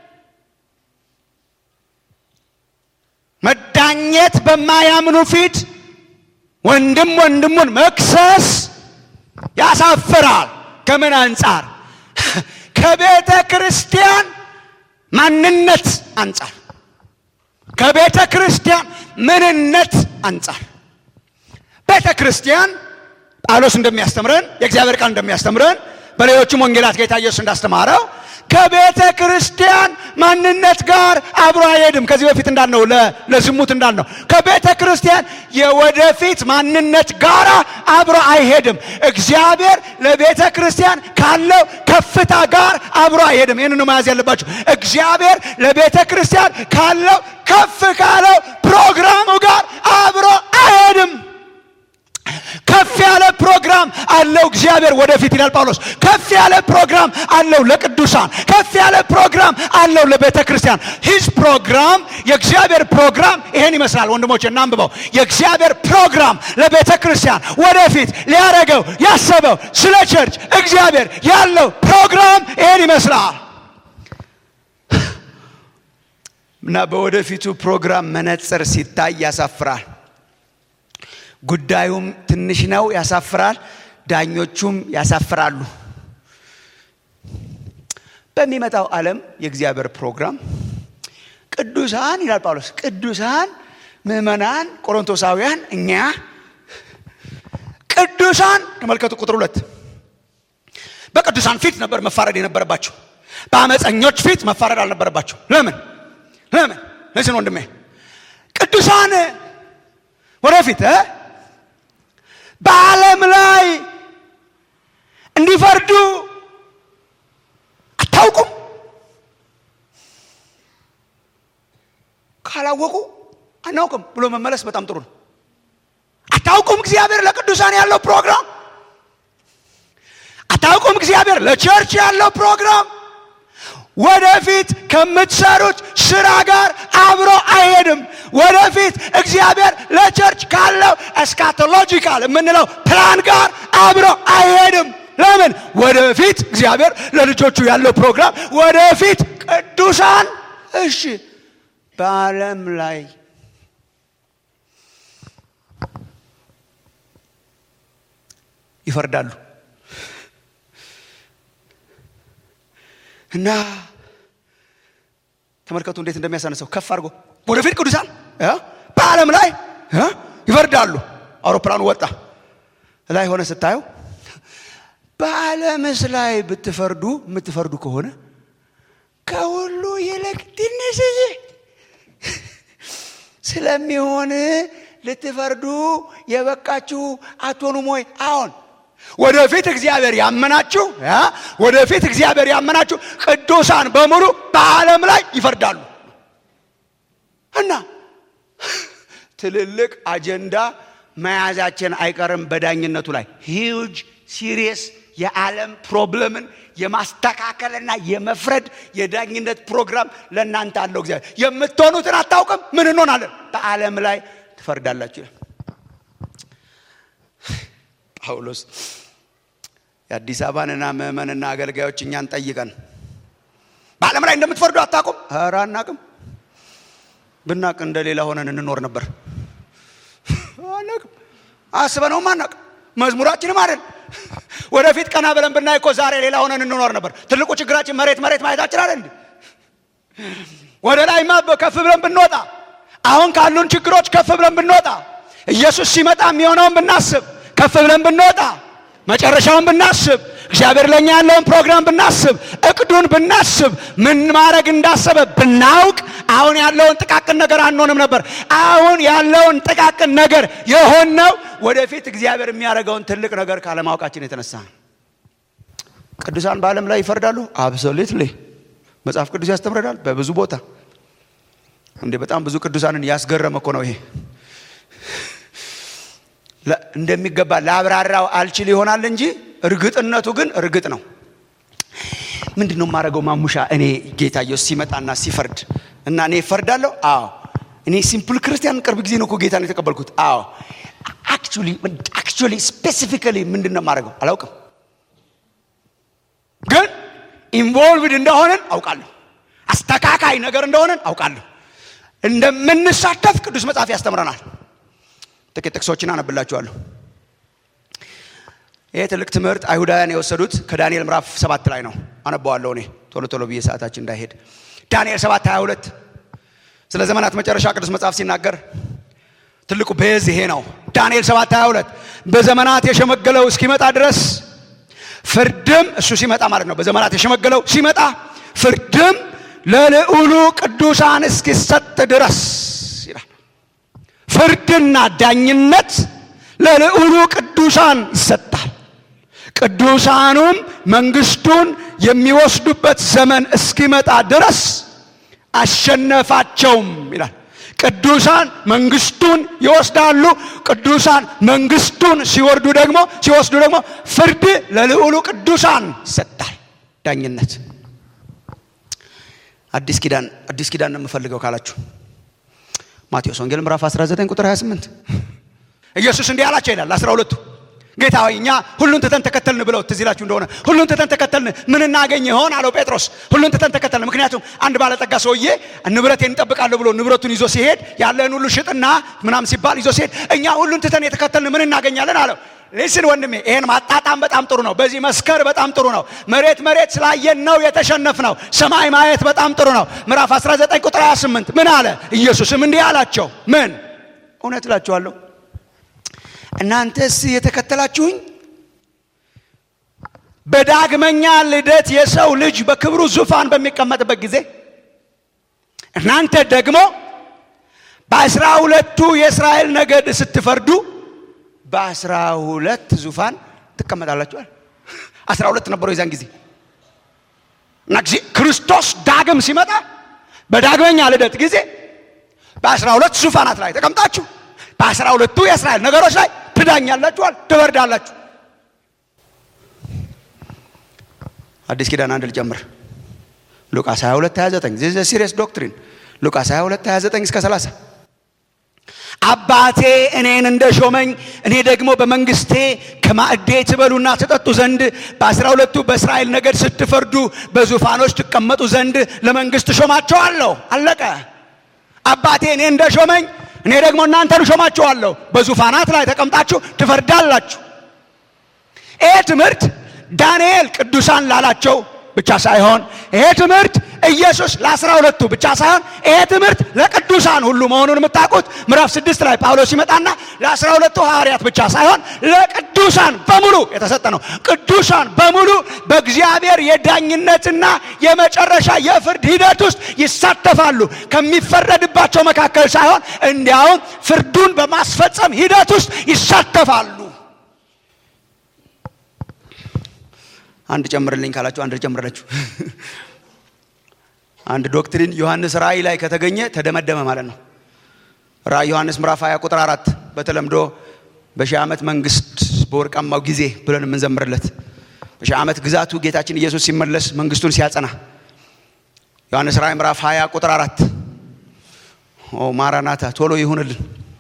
መዳኘት በማያምኑ ፊት ወንድም ወንድሙን መክሰስ ያሳፍራል ከምን አንጻር ከቤተ ክርስቲያን ማንነት አንጻር ከቤተ ክርስቲያን ምንነት አንጻር ቤተ ክርስቲያን ጳውሎስ እንደሚያስተምረን የእግዚአብሔር ቃል እንደሚያስተምረን በሌሎችም ወንጌላት ጌታ ኢየሱስ እንዳስተማረው ከቤተ ክርስቲያን ማንነት ጋር አብሮ አይሄድም። ከዚህ በፊት እንዳልነው ለዝሙት እንዳልነው ከቤተ ክርስቲያን የወደፊት ማንነት ጋር አብሮ አይሄድም። እግዚአብሔር ለቤተ ክርስቲያን ካለው ከፍታ ጋር አብሮ አይሄድም። ይህንን መያዝ ያለባቸው እግዚአብሔር ለቤተ ክርስቲያን ካለው ከፍ ካለው ፕሮግራሙ ጋር አብሮ አይሄድም። ከፍ ያለ ፕሮግራም አለው እግዚአብሔር ወደፊት ይላል ጳውሎስ። ከፍ ያለ ፕሮግራም አለው ለቅዱሳን፣ ከፍ ያለ ፕሮግራም አለው ለቤተ ክርስቲያን። ሂዝ ፕሮግራም የእግዚአብሔር ፕሮግራም ይሄን ይመስላል። ወንድሞች እናንብበው። የእግዚአብሔር ፕሮግራም ለቤተ ክርስቲያን ወደፊት ሊያደርገው ያሰበው ስለ ቸርች እግዚአብሔር ያለው ፕሮግራም ይሄን ይመስላል እና በወደፊቱ ፕሮግራም መነጽር ሲታይ ያሳፍራል። ጉዳዩም ትንሽ ነው፣ ያሳፍራል። ዳኞቹም ያሳፍራሉ። በሚመጣው ዓለም የእግዚአብሔር ፕሮግራም ቅዱሳን ይላል ጳውሎስ፣ ቅዱሳን ምዕመናን፣ ቆሮንቶሳውያን፣ እኛ ቅዱሳን ተመልከቱ፣ ቁጥር ሁለት በቅዱሳን ፊት ነበር መፋረድ የነበረባቸው። በአመፀኞች ፊት መፋረድ አልነበረባቸው። ለምን ለምን? ለዚህ ወንድሜ ቅዱሳን ወደፊት በዓለም ላይ እንዲፈርዱ አታውቁም? ካላወቁ አናውቅም ብሎ መመለስ በጣም ጥሩ ነው። አታውቁም እግዚአብሔር ለቅዱሳን ያለው ፕሮግራም አታውቁም እግዚአብሔር ለቸርች ያለው ፕሮግራም ወደፊት ከምትሰሩት ስራ ጋር አብሮ አይሄድም። ወደፊት እግዚአብሔር ለቸርች ካለው እስካቶሎጂካል የምንለው ፕላን ጋር አብሮ አይሄድም። ለምን? ወደፊት እግዚአብሔር ለልጆቹ ያለው ፕሮግራም ወደፊት ቅዱሳን እሺ፣ በዓለም ላይ ይፈርዳሉ እና ተመልከቱ እንዴት እንደሚያሳነሰው ከፍ አድርጎ ወደፊት ቅዱሳን በዓለም ላይ ይፈርዳሉ። አውሮፕላኑ ወጣ ላይ ሆነ ስታየው በዓለምስ ላይ ብትፈርዱ የምትፈርዱ ከሆነ ከሁሉ ይልቅ ትንሽዬ ስለሚሆን ልትፈርዱ የበቃችሁ አትሆኑም ወይ? አሁን ወደፊት እግዚአብሔር ያመናችሁ ወደፊት እግዚአብሔር ያመናችሁ ቅዱሳን በሙሉ በዓለም ላይ ይፈርዳሉ እና ትልልቅ አጀንዳ መያዛችን አይቀርም። በዳኝነቱ ላይ ሂውጅ ሲሪየስ የዓለም ፕሮብለምን የማስተካከልና የመፍረድ የዳኝነት ፕሮግራም ለእናንተ አለው እግዚአብሔር። የምትሆኑትን አታውቅም። ምን እንሆናለን? በዓለም ላይ ትፈርዳላችሁ። ጳውሎስ የአዲስ አበባንና ምዕመንና አገልጋዮች እኛን ጠይቀን በዓለም ላይ እንደምትፈርዱ አታውቁም? ኧረ አናውቅም። ብናቅ እንደሌላ ሆነን እንኖር ነበር። አናውቅም፣ አስበነውም አናውቅም። መዝሙራችንም አይደል። ወደፊት ቀና ብለን ብናይ እኮ ዛሬ ሌላ ሆነን እንኖር ነበር። ትልቁ ችግራችን መሬት መሬት ማየታችን አይደል እንዴ? ወደ ላይማ ከፍ ብለን ብንወጣ፣ አሁን ካሉን ችግሮች ከፍ ብለን ብንወጣ፣ ኢየሱስ ሲመጣ የሚሆነውን ብናስብ፣ ከፍ ብለን ብንወጣ፣ መጨረሻውን ብናስብ፣ እግዚአብሔር ለእኛ ያለውን ፕሮግራም ብናስብ፣ እቅዱን ብናስብ፣ ምን ማድረግ እንዳሰበ ብናውቅ፣ አሁን ያለውን ጥቃቅን ነገር አንሆንም ነበር። አሁን ያለውን ጥቃቅን ነገር የሆነው ወደፊት እግዚአብሔር የሚያደርገውን ትልቅ ነገር ካለማወቃችን የተነሳ ቅዱሳን በዓለም ላይ ይፈርዳሉ። አብሶሉትሊ መጽሐፍ ቅዱስ ያስተምረናል በብዙ ቦታ። እንዴ በጣም ብዙ ቅዱሳንን ያስገረመ እኮ ነው ይሄ። እንደሚገባ ላብራራው አልችል ይሆናል እንጂ እርግጥነቱ ግን እርግጥ ነው። ምንድን ነው የማደርገው? ማሙሻ እኔ ጌታ ኢየሱስ ሲመጣና ሲፈርድ እና እኔ እፈርዳለሁ። አዎ እኔ ሲምፕል ክርስቲያን ቅርብ ጊዜ ነው እኮ ጌታን የተቀበልኩት። አዎ አክቹሊ አክቹሊ ስፔሲፊካሊ ምንድን ነው የማደርገው አላውቅም፣ ግን ኢንቮልቭድ እንደሆነን አውቃለሁ። አስተካካይ ነገር እንደሆነን አውቃለሁ። እንደምንሳተፍ ቅዱስ መጽሐፍ ያስተምረናል። ጥቂት ጥቅሶችን አነብላችኋለሁ። ይህ ትልቅ ትምህርት አይሁዳውያን የወሰዱት ከዳንኤል ምዕራፍ ሰባት ላይ ነው። አነባዋለሁ እኔ ቶሎ ቶሎ ብዬ ሰዓታችን እንዳይሄድ። ዳንኤል ሰባት 22 ስለ ዘመናት መጨረሻ ቅዱስ መጽሐፍ ሲናገር ትልቁ ቤዝ ይሄ ነው። ዳንኤል 7 22 በዘመናት የሸመገለው እስኪመጣ ድረስ ፍርድም እሱ ሲመጣ ማለት ነው። በዘመናት የሸመገለው ሲመጣ ፍርድም ለልዑሉ ቅዱሳን እስኪሰጥ ድረስ ይላል። ፍርድና ዳኝነት ለልዑሉ ቅዱሳን ይሰጣል። ቅዱሳኑም መንግስቱን የሚወስዱበት ዘመን እስኪመጣ ድረስ አሸነፋቸውም ይላል። ቅዱሳን መንግስቱን ይወስዳሉ። ቅዱሳን መንግስቱን ሲወርዱ ደግሞ ሲወስዱ ደግሞ ፍርድ ለልዑሉ ቅዱሳን ይሰጣል። ዳኝነት አዲስ ኪዳን አዲስ ኪዳን ነው የምፈልገው ካላችሁ ማቴዎስ ወንጌል ምዕራፍ 19 ቁጥር 28 ኢየሱስ እንዲህ አላቸው ይላል አስራ ሁለቱ ጌታ ሆይ እኛ ሁሉን ትተን ተከተልን ብለው ትዝ ይላችሁ እንደሆነ ሁሉን ትተን ተከተልን ምን እናገኝ ይሆን አለው ጴጥሮስ ሁሉን ትተን ተከተልን ምክንያቱም አንድ ባለጠጋ ሰውዬ ንብረቴን እንጠብቃለሁ ብሎ ንብረቱን ይዞ ሲሄድ ያለን ሁሉ ሽጥና ምናም ሲባል ይዞ ሲሄድ እኛ ሁሉን ትተን የተከተልን ምን እናገኛለን አለው ሊስን ወንድሜ ይሄን ማጣጣም በጣም ጥሩ ነው በዚህ መስከር በጣም ጥሩ ነው መሬት መሬት ስላየን ነው የተሸነፍ ነው ሰማይ ማየት በጣም ጥሩ ነው ምዕራፍ 19 ቁጥር 28 ምን አለ ኢየሱስም እንዲህ አላቸው ምን እውነት እላችኋለሁ እናንተስ የተከተላችሁኝ በዳግመኛ ልደት የሰው ልጅ በክብሩ ዙፋን በሚቀመጥበት ጊዜ እናንተ ደግሞ በአስራ ሁለቱ የእስራኤል ነገድ ስትፈርዱ በአስራ ሁለት ዙፋን ትቀመጣላችኋል። አስራ ሁለት ነበሩ የዛን ጊዜ እና ጊዜ ክርስቶስ ዳግም ሲመጣ በዳግመኛ ልደት ጊዜ በአስራ ሁለት ዙፋናት ላይ ተቀምጣችሁ በአስራ ሁለቱ የእስራኤል ነገሮች ላይ ትዳኛላችኋል፣ ትወርዳላችሁ። አዲስ ኪዳን አንድ ልጨምር። ሉቃስ 22 29 ዚስ ሲሪየስ ዶክትሪን ሉቃስ 22 29 እስከ 30 አባቴ እኔን እንደ ሾመኝ እኔ ደግሞ በመንግስቴ ከማዕዴ ትበሉና ትጠጡ ዘንድ በአስራ ሁለቱ በእስራኤል ነገድ ስትፈርዱ በዙፋኖች ትቀመጡ ዘንድ ለመንግስት ሾማቸዋለሁ። አለቀ። አባቴ እኔ እንደ ሾመኝ እኔ ደግሞ እናንተን ሾማችኋለሁ። በዙፋናት ላይ ተቀምጣችሁ ትፈርዳላችሁ። ይሄ ትምህርት ዳንኤል ቅዱሳን ላላቸው ብቻ ሳይሆን ይሄ ትምህርት ኢየሱስ ለአስራ ሁለቱ ብቻ ሳይሆን ይሄ ትምህርት ለቅዱሳን ሁሉ መሆኑን የምታውቁት ምዕራፍ ስድስት ላይ ጳውሎስ ሲመጣና ለአስራ ሁለቱ ሐዋርያት ብቻ ሳይሆን ለቅዱሳን በሙሉ የተሰጠ ነው። ቅዱሳን በሙሉ በእግዚአብሔር የዳኝነትና የመጨረሻ የፍርድ ሂደት ውስጥ ይሳተፋሉ። ከሚፈረድባቸው መካከል ሳይሆን እንዲያውም ፍርዱን በማስፈጸም ሂደት ውስጥ ይሳተፋሉ። አንድ ጨምርልኝ ካላችሁ አንድ ጨምርላችሁ። አንድ ዶክትሪን ዮሐንስ ራእይ ላይ ከተገኘ ተደመደመ ማለት ነው። ራእይ ዮሐንስ ምዕራፍ 20 ቁጥር አራት በተለምዶ በሺህ ዓመት መንግስት በወርቃማው ጊዜ ብለን የምንዘምርለት በሺህ ዓመት ግዛቱ ጌታችን ኢየሱስ ሲመለስ መንግስቱን ሲያጸና ዮሐንስ ራእይ ምዕራፍ 20 ቁጥር አራት ኦ ማራናታ ቶሎ ይሁንልን።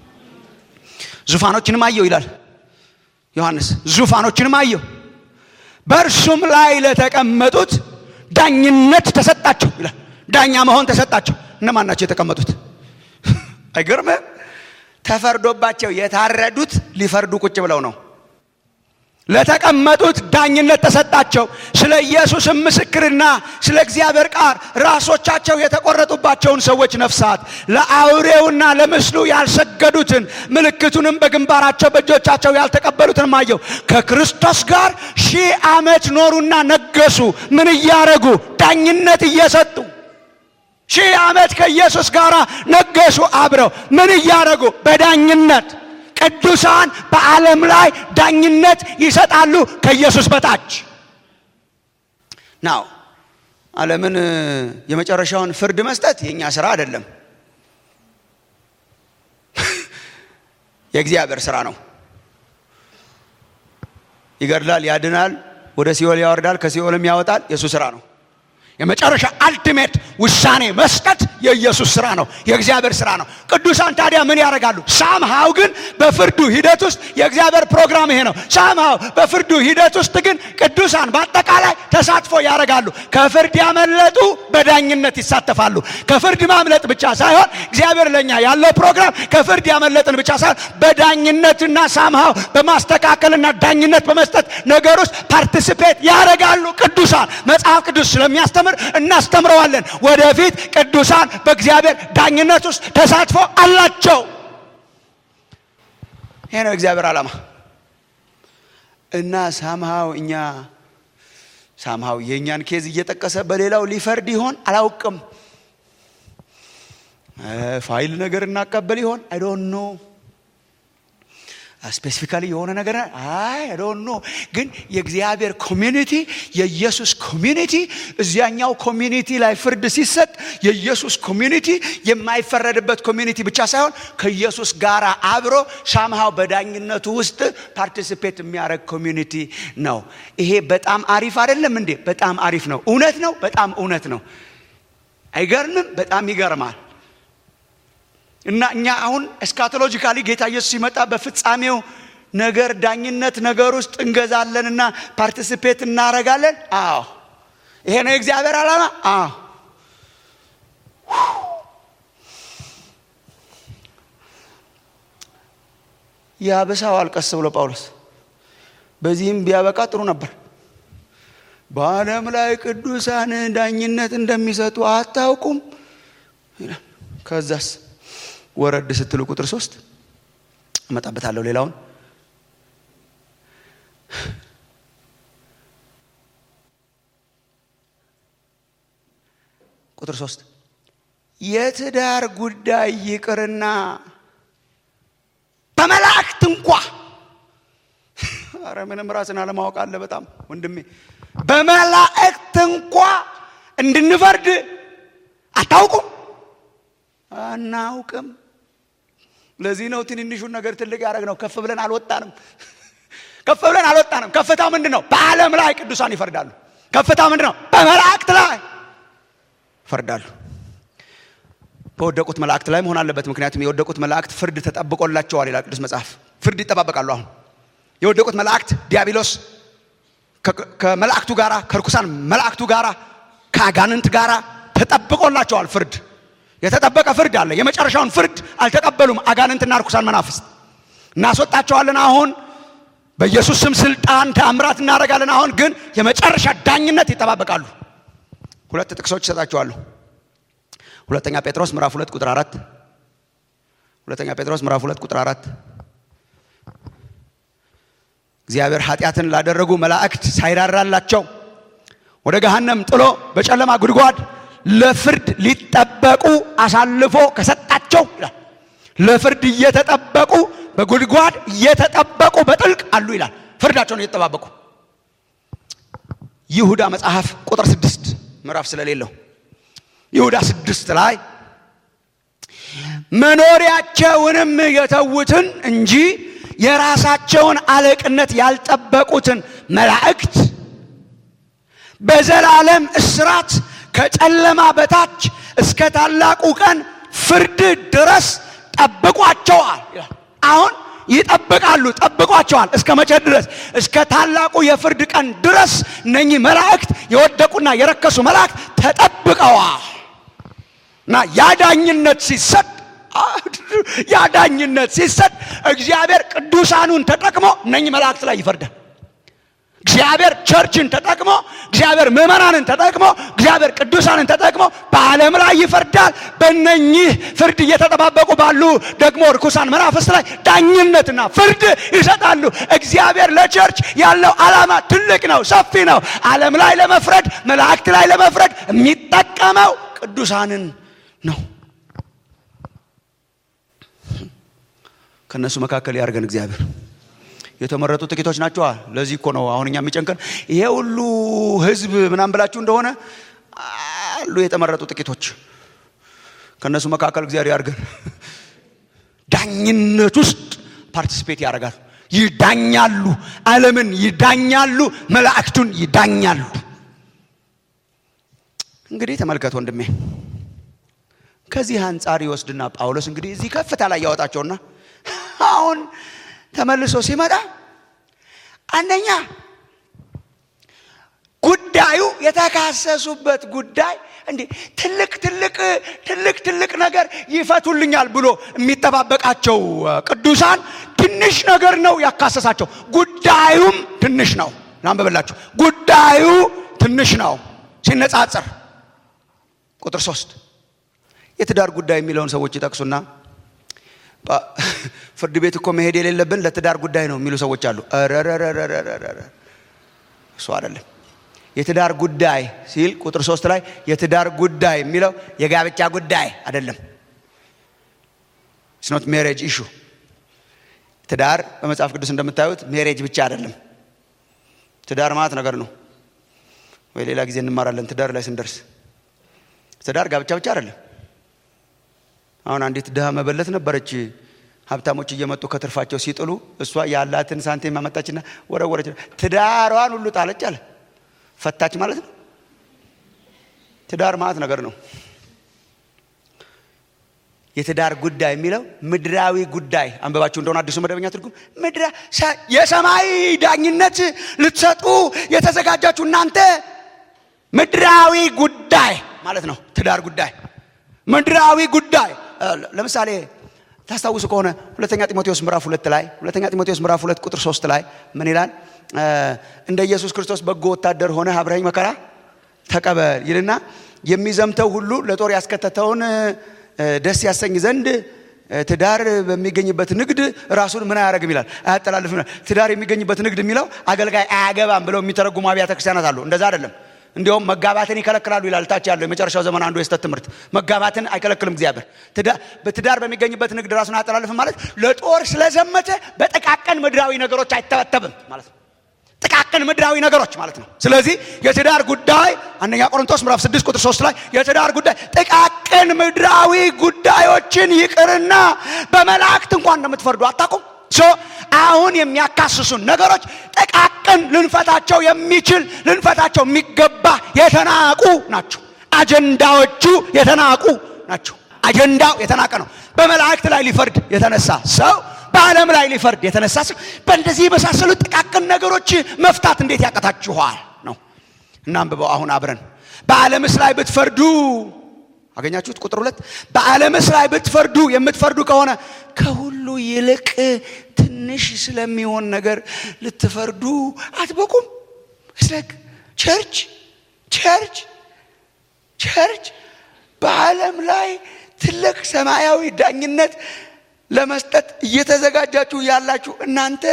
ዙፋኖችንም አየው ይላል ዮሐንስ። ዙፋኖችንም አየው በእርሱም ላይ ለተቀመጡት ዳኝነት ተሰጣቸው ይላል። ዳኛ መሆን ተሰጣቸው። እነማን ናቸው የተቀመጡት? አይገርምም? ተፈርዶባቸው የታረዱት ሊፈርዱ ቁጭ ብለው ነው። ለተቀመጡት ዳኝነት ተሰጣቸው። ስለ ኢየሱስም ምስክርና ስለ እግዚአብሔር ቃል ራሶቻቸው የተቆረጡባቸውን ሰዎች ነፍሳት ለአውሬውና ለምስሉ ያልሰገዱትን ምልክቱንም በግንባራቸው በእጆቻቸው ያልተቀበሉትን አየሁ። ከክርስቶስ ጋር ሺህ ዓመት ኖሩና ነገሱ። ምን እያረጉ? ዳኝነት እየሰጡ ሺህ ዓመት ከኢየሱስ ጋር ነገሱ። አብረው ምን እያረጉ? በዳኝነት ቅዱሳን በዓለም ላይ ዳኝነት ይሰጣሉ ከኢየሱስ በታች ናው። ዓለምን የመጨረሻውን ፍርድ መስጠት የእኛ ስራ አይደለም፣ የእግዚአብሔር ስራ ነው። ይገድላል፣ ያድናል፣ ወደ ሲኦል ያወርዳል፣ ከሲኦልም ያወጣል። የእሱ ስራ ነው። የመጨረሻ አልቲሜት ውሳኔ መስጠት የኢየሱስ ስራ ነው፣ የእግዚአብሔር ስራ ነው። ቅዱሳን ታዲያ ምን ያደርጋሉ? ሳምሃው ግን በፍርዱ ሂደት ውስጥ የእግዚአብሔር ፕሮግራም ይሄ ነው። ሳምሃው በፍርዱ ሂደት ውስጥ ግን ቅዱሳን በአጠቃላይ ተሳትፎ ያደርጋሉ። ከፍርድ ያመለጡ በዳኝነት ይሳተፋሉ። ከፍርድ ማምለጥ ብቻ ሳይሆን እግዚአብሔር ለኛ ያለው ፕሮግራም ከፍርድ ያመለጥን ብቻ ሳይሆን በዳኝነትና ሳምሃው በማስተካከልና ዳኝነት በመስጠት ነገር ውስጥ ፓርቲሲፔት ያደርጋሉ። ቅዱሳን መጽሐፍ ቅዱስ ስለሚያስተምር እናስተምረዋለን። ወደፊት ቅዱሳን በእግዚአብሔር ዳኝነት ውስጥ ተሳትፎ አላቸው። ይሄ ነው እግዚአብሔር ዓላማ እና ሳምሃው እኛ ሳምሃው የእኛን ኬዝ እየጠቀሰ በሌላው ሊፈርድ ይሆን አላውቅም። ፋይል ነገር እናቀበል ይሆን አይ ዶንት ኖ ስፔሲፊካሊ የሆነ ነገር አይ ዶንት ኖ። ግን የእግዚአብሔር ኮሚኒቲ የኢየሱስ ኮሚኒቲ እዚያኛው ኮሚኒቲ ላይ ፍርድ ሲሰጥ የኢየሱስ ኮሚኒቲ የማይፈረድበት ኮሚኒቲ ብቻ ሳይሆን ከኢየሱስ ጋር አብሮ ሳምሃው በዳኝነቱ ውስጥ ፓርቲሲፔት የሚያደርግ ኮሚኒቲ ነው። ይሄ በጣም አሪፍ አይደለም እንዴ? በጣም አሪፍ ነው። እውነት ነው። በጣም እውነት ነው። አይገርምም? በጣም ይገርማል። እና እኛ አሁን ኤስካቶሎጂካሊ ጌታ ኢየሱስ ሲመጣ በፍጻሜው ነገር ዳኝነት ነገር ውስጥ እንገዛለንና ፓርቲሲፔት እናረጋለን። አዎ ይሄ ነው የእግዚአብሔር ዓላማ። አዎ ያበሳዋል ቀስ ብሎ ጳውሎስ። በዚህም ቢያበቃ ጥሩ ነበር። በዓለም ላይ ቅዱሳን ዳኝነት እንደሚሰጡ አታውቁም? ከዛስ ወረድ ስትሉ ቁጥር ሶስት እመጣበታለሁ። ሌላውን ቁጥር ሶስት የትዳር ጉዳይ ይቅርና በመላእክት እንኳ አረ ምንም ራስን አለማወቅ አለ በጣም ወንድሜ። በመላእክት እንኳ እንድንፈርድ አታውቁም? አናውቅም። ለዚህ ነው ትንንሹን ነገር ትልቅ ያደረግ ነው። ከፍ ብለን አልወጣንም። ከፍ ብለን አልወጣንም። ከፍታ ምንድን ነው? በዓለም ላይ ቅዱሳን ይፈርዳሉ። ከፍታ ምንድን ነው? በመላእክት ላይ ይፈርዳሉ። በወደቁት መላእክት ላይ መሆን አለበት። ምክንያቱም የወደቁት መላእክት ፍርድ ተጠብቆላቸዋል ይላል ቅዱስ መጽሐፍ። ፍርድ ይጠባበቃሉ። አሁን የወደቁት መላእክት ዲያብሎስ ከመላእክቱ ጋራ ከርኩሳን መላእክቱ ጋራ ከአጋንንት ጋራ ተጠብቆላቸዋል ፍርድ የተጠበቀ ፍርድ አለ። የመጨረሻውን ፍርድ አልተቀበሉም። አጋንንትና ርኩሳን መናፍስት እናስወጣቸዋለን። አሁን በኢየሱስ ስም ስልጣን ተአምራት እናደርጋለን። አሁን ግን የመጨረሻ ዳኝነት ይጠባበቃሉ። ሁለት ጥቅሶች ይሰጣቸዋለሁ። ሁለተኛ ጴጥሮስ ምዕራፍ ሁለት ቁጥር አራት ሁለተኛ ጴጥሮስ ምዕራፍ ሁለት ቁጥር አራት እግዚአብሔር ኃጢአትን ላደረጉ መላእክት ሳይራራላቸው ወደ ገሃነም ጥሎ በጨለማ ጉድጓድ ለፍርድ ሊጠበቁ አሳልፎ ከሰጣቸው ይላል። ለፍርድ እየተጠበቁ በጉድጓድ እየተጠበቁ በጥልቅ አሉ ይላል። ፍርዳቸውን እየተጠባበቁ ይሁዳ መጽሐፍ ቁጥር ስድስት ምዕራፍ ስለሌለው ይሁዳ ስድስት ላይ መኖሪያቸውንም የተዉትን እንጂ የራሳቸውን አለቅነት ያልጠበቁትን መላእክት በዘላለም እስራት ከጨለማ በታች እስከ ታላቁ ቀን ፍርድ ድረስ ጠብቋቸዋል። አሁን ይጠብቃሉ፣ ጠብቋቸዋል። እስከ መቼ ድረስ? እስከ ታላቁ የፍርድ ቀን ድረስ እነኚህ መላእክት የወደቁና የረከሱ መላእክት ተጠብቀዋል እና ያዳኝነት ሲሰጥ ያዳኝነት ሲሰጥ እግዚአብሔር ቅዱሳኑን ተጠቅሞ እነኚህ መላእክት ላይ ይፈርዳል። እግዚአብሔር ቸርችን ተጠቅሞ እግዚአብሔር ምዕመናንን ተጠቅሞ እግዚአብሔር ቅዱሳንን ተጠቅሞ በዓለም ላይ ይፈርዳል። በእነኚህ ፍርድ እየተጠባበቁ ባሉ ደግሞ ርኩሳን መናፍስት ላይ ዳኝነትና ፍርድ ይሰጣሉ። እግዚአብሔር ለቸርች ያለው ዓላማ ትልቅ ነው፣ ሰፊ ነው። ዓለም ላይ ለመፍረድ መላእክት ላይ ለመፍረድ የሚጠቀመው ቅዱሳንን ነው። ከእነሱ መካከል ያድርገን እግዚአብሔር። የተመረጡ ጥቂቶች ናቸዋ። ለዚህ እኮ ነው አሁን እኛ የሚጨንቀን ይሄ ሁሉ ሕዝብ ምናምን ብላችሁ እንደሆነ አሉ የተመረጡ ጥቂቶች። ከእነሱ መካከል እግዚአብሔር ያድርገን። ዳኝነት ውስጥ ፓርቲሲፔት ያደርጋሉ፣ ይዳኛሉ፣ ዓለምን ይዳኛሉ፣ መላእክቱን ይዳኛሉ። እንግዲህ ተመልከት ወንድሜ፣ ከዚህ አንጻር ይወስድና ጳውሎስ እንግዲህ እዚህ ከፍታ ላይ ያወጣቸውና አሁን ተመልሶ ሲመጣ አንደኛ ጉዳዩ የተካሰሱበት ጉዳይ እንዲህ ትልቅ ትልቅ ትልቅ ትልቅ ነገር ይፈቱልኛል ብሎ የሚጠባበቃቸው ቅዱሳን ትንሽ ነገር ነው ያካሰሳቸው። ጉዳዩም ትንሽ ነው። ላንብብላችሁ። ጉዳዩ ትንሽ ነው ሲነጻጸር። ቁጥር ሶስት የትዳር ጉዳይ የሚለውን ሰዎች ይጠቅሱና ፍርድ ቤት እኮ መሄድ የሌለብን ለትዳር ጉዳይ ነው የሚሉ ሰዎች አሉ። ረረረረረረ እሱ አይደለም። የትዳር ጉዳይ ሲል ቁጥር ሶስት ላይ የትዳር ጉዳይ የሚለው የጋብቻ ጉዳይ አይደለም። ስኖት ሜሬጅ ኢሹ ትዳር በመጽሐፍ ቅዱስ እንደምታዩት ሜሬጅ ብቻ አይደለም። ትዳር ማለት ነገር ነው ወይ ሌላ ጊዜ እንማራለን። ትዳር ላይ ስንደርስ ትዳር ጋብቻ ብቻ አይደለም። አሁን አንዲት ድሃ መበለት ነበረች። ሀብታሞች እየመጡ ከትርፋቸው ሲጥሉ እሷ ያላትን ሳንቲም አመጣችና ወረወረች። ትዳሯን ሁሉ ጣለች አለ። ፈታች ማለት ነው። ትዳር ማለት ነገር ነው። የትዳር ጉዳይ የሚለው ምድራዊ ጉዳይ አንበባችሁ እንደሆነ አዲሱ መደበኛ ትርጉም ምድራ የሰማይ ዳኝነት ልትሰጡ የተዘጋጃችሁ እናንተ ምድራዊ ጉዳይ ማለት ነው። ትዳር ጉዳይ ምድራዊ ጉዳይ ለምሳሌ ታስታውሱ ከሆነ ሁለተኛ ጢሞቴዎስ ምዕራፍ ሁለት ላይ ሁለተኛ ጢሞቴዎስ ምዕራፍ ሁለት ቁጥር ሶስት ላይ ምን ይላል? እንደ ኢየሱስ ክርስቶስ በጎ ወታደር ሆነ አብረኸኝ መከራ ተቀበል ይልና የሚዘምተው ሁሉ ለጦር ያስከተተውን ደስ ያሰኝ ዘንድ ትዳር በሚገኝበት ንግድ ራሱን ምን አያደርግም ይላል፣ አያጠላልፍም ይላል። ትዳር የሚገኝበት ንግድ የሚለው አገልጋይ አያገባም ብለው የሚተረጉሙ አብያተ ክርስቲያናት አሉ። እንደዛ አይደለም። እንዲሁም መጋባትን ይከለክላሉ ይላል። ታች ያለው የመጨረሻው ዘመን አንዱ የስተት ትምህርት መጋባትን አይከለክልም እግዚአብሔር። በትዳር በሚገኝበት ንግድ ራሱን አያጠላልፍም ማለት ለጦር ስለዘመተ በጥቃቅን ምድራዊ ነገሮች አይተበተብም ማለት ነው። ጥቃቅን ምድራዊ ነገሮች ማለት ነው። ስለዚህ የትዳር ጉዳይ አንደኛ ቆሮንቶስ ምዕራፍ 6 ቁጥር 3 ላይ የትዳር ጉዳይ ጥቃቅን ምድራዊ ጉዳዮችን ይቅርና በመላእክት እንኳን እንደምትፈርዱ አታውቁም? ሶ አሁን የሚያካስሱን ነገሮች ጥቃቅን ልንፈታቸው የሚችል ልንፈታቸው የሚገባ የተናቁ ናቸው። አጀንዳዎቹ የተናቁ ናቸው። አጀንዳው የተናቀ ነው። በመላእክት ላይ ሊፈርድ የተነሳ ሰው በዓለም ላይ ሊፈርድ የተነሳ ሰው በእንደዚህ የመሳሰሉ ጥቃቅን ነገሮች መፍታት እንዴት ያቀታችኋል ነው። እናንብበው አሁን አብረን በዓለምስ ላይ ብትፈርዱ አገኛችሁት? ቁጥር ሁለት በዓለምስ ላይ ብትፈርዱ የምትፈርዱ ከሆነ ከሁሉ ይልቅ ትንሽ ስለሚሆን ነገር ልትፈርዱ አትበቁም። ስለክ ቸርች ቸርች ቸርች በዓለም ላይ ትልቅ ሰማያዊ ዳኝነት ለመስጠት እየተዘጋጃችሁ ያላችሁ እናንተ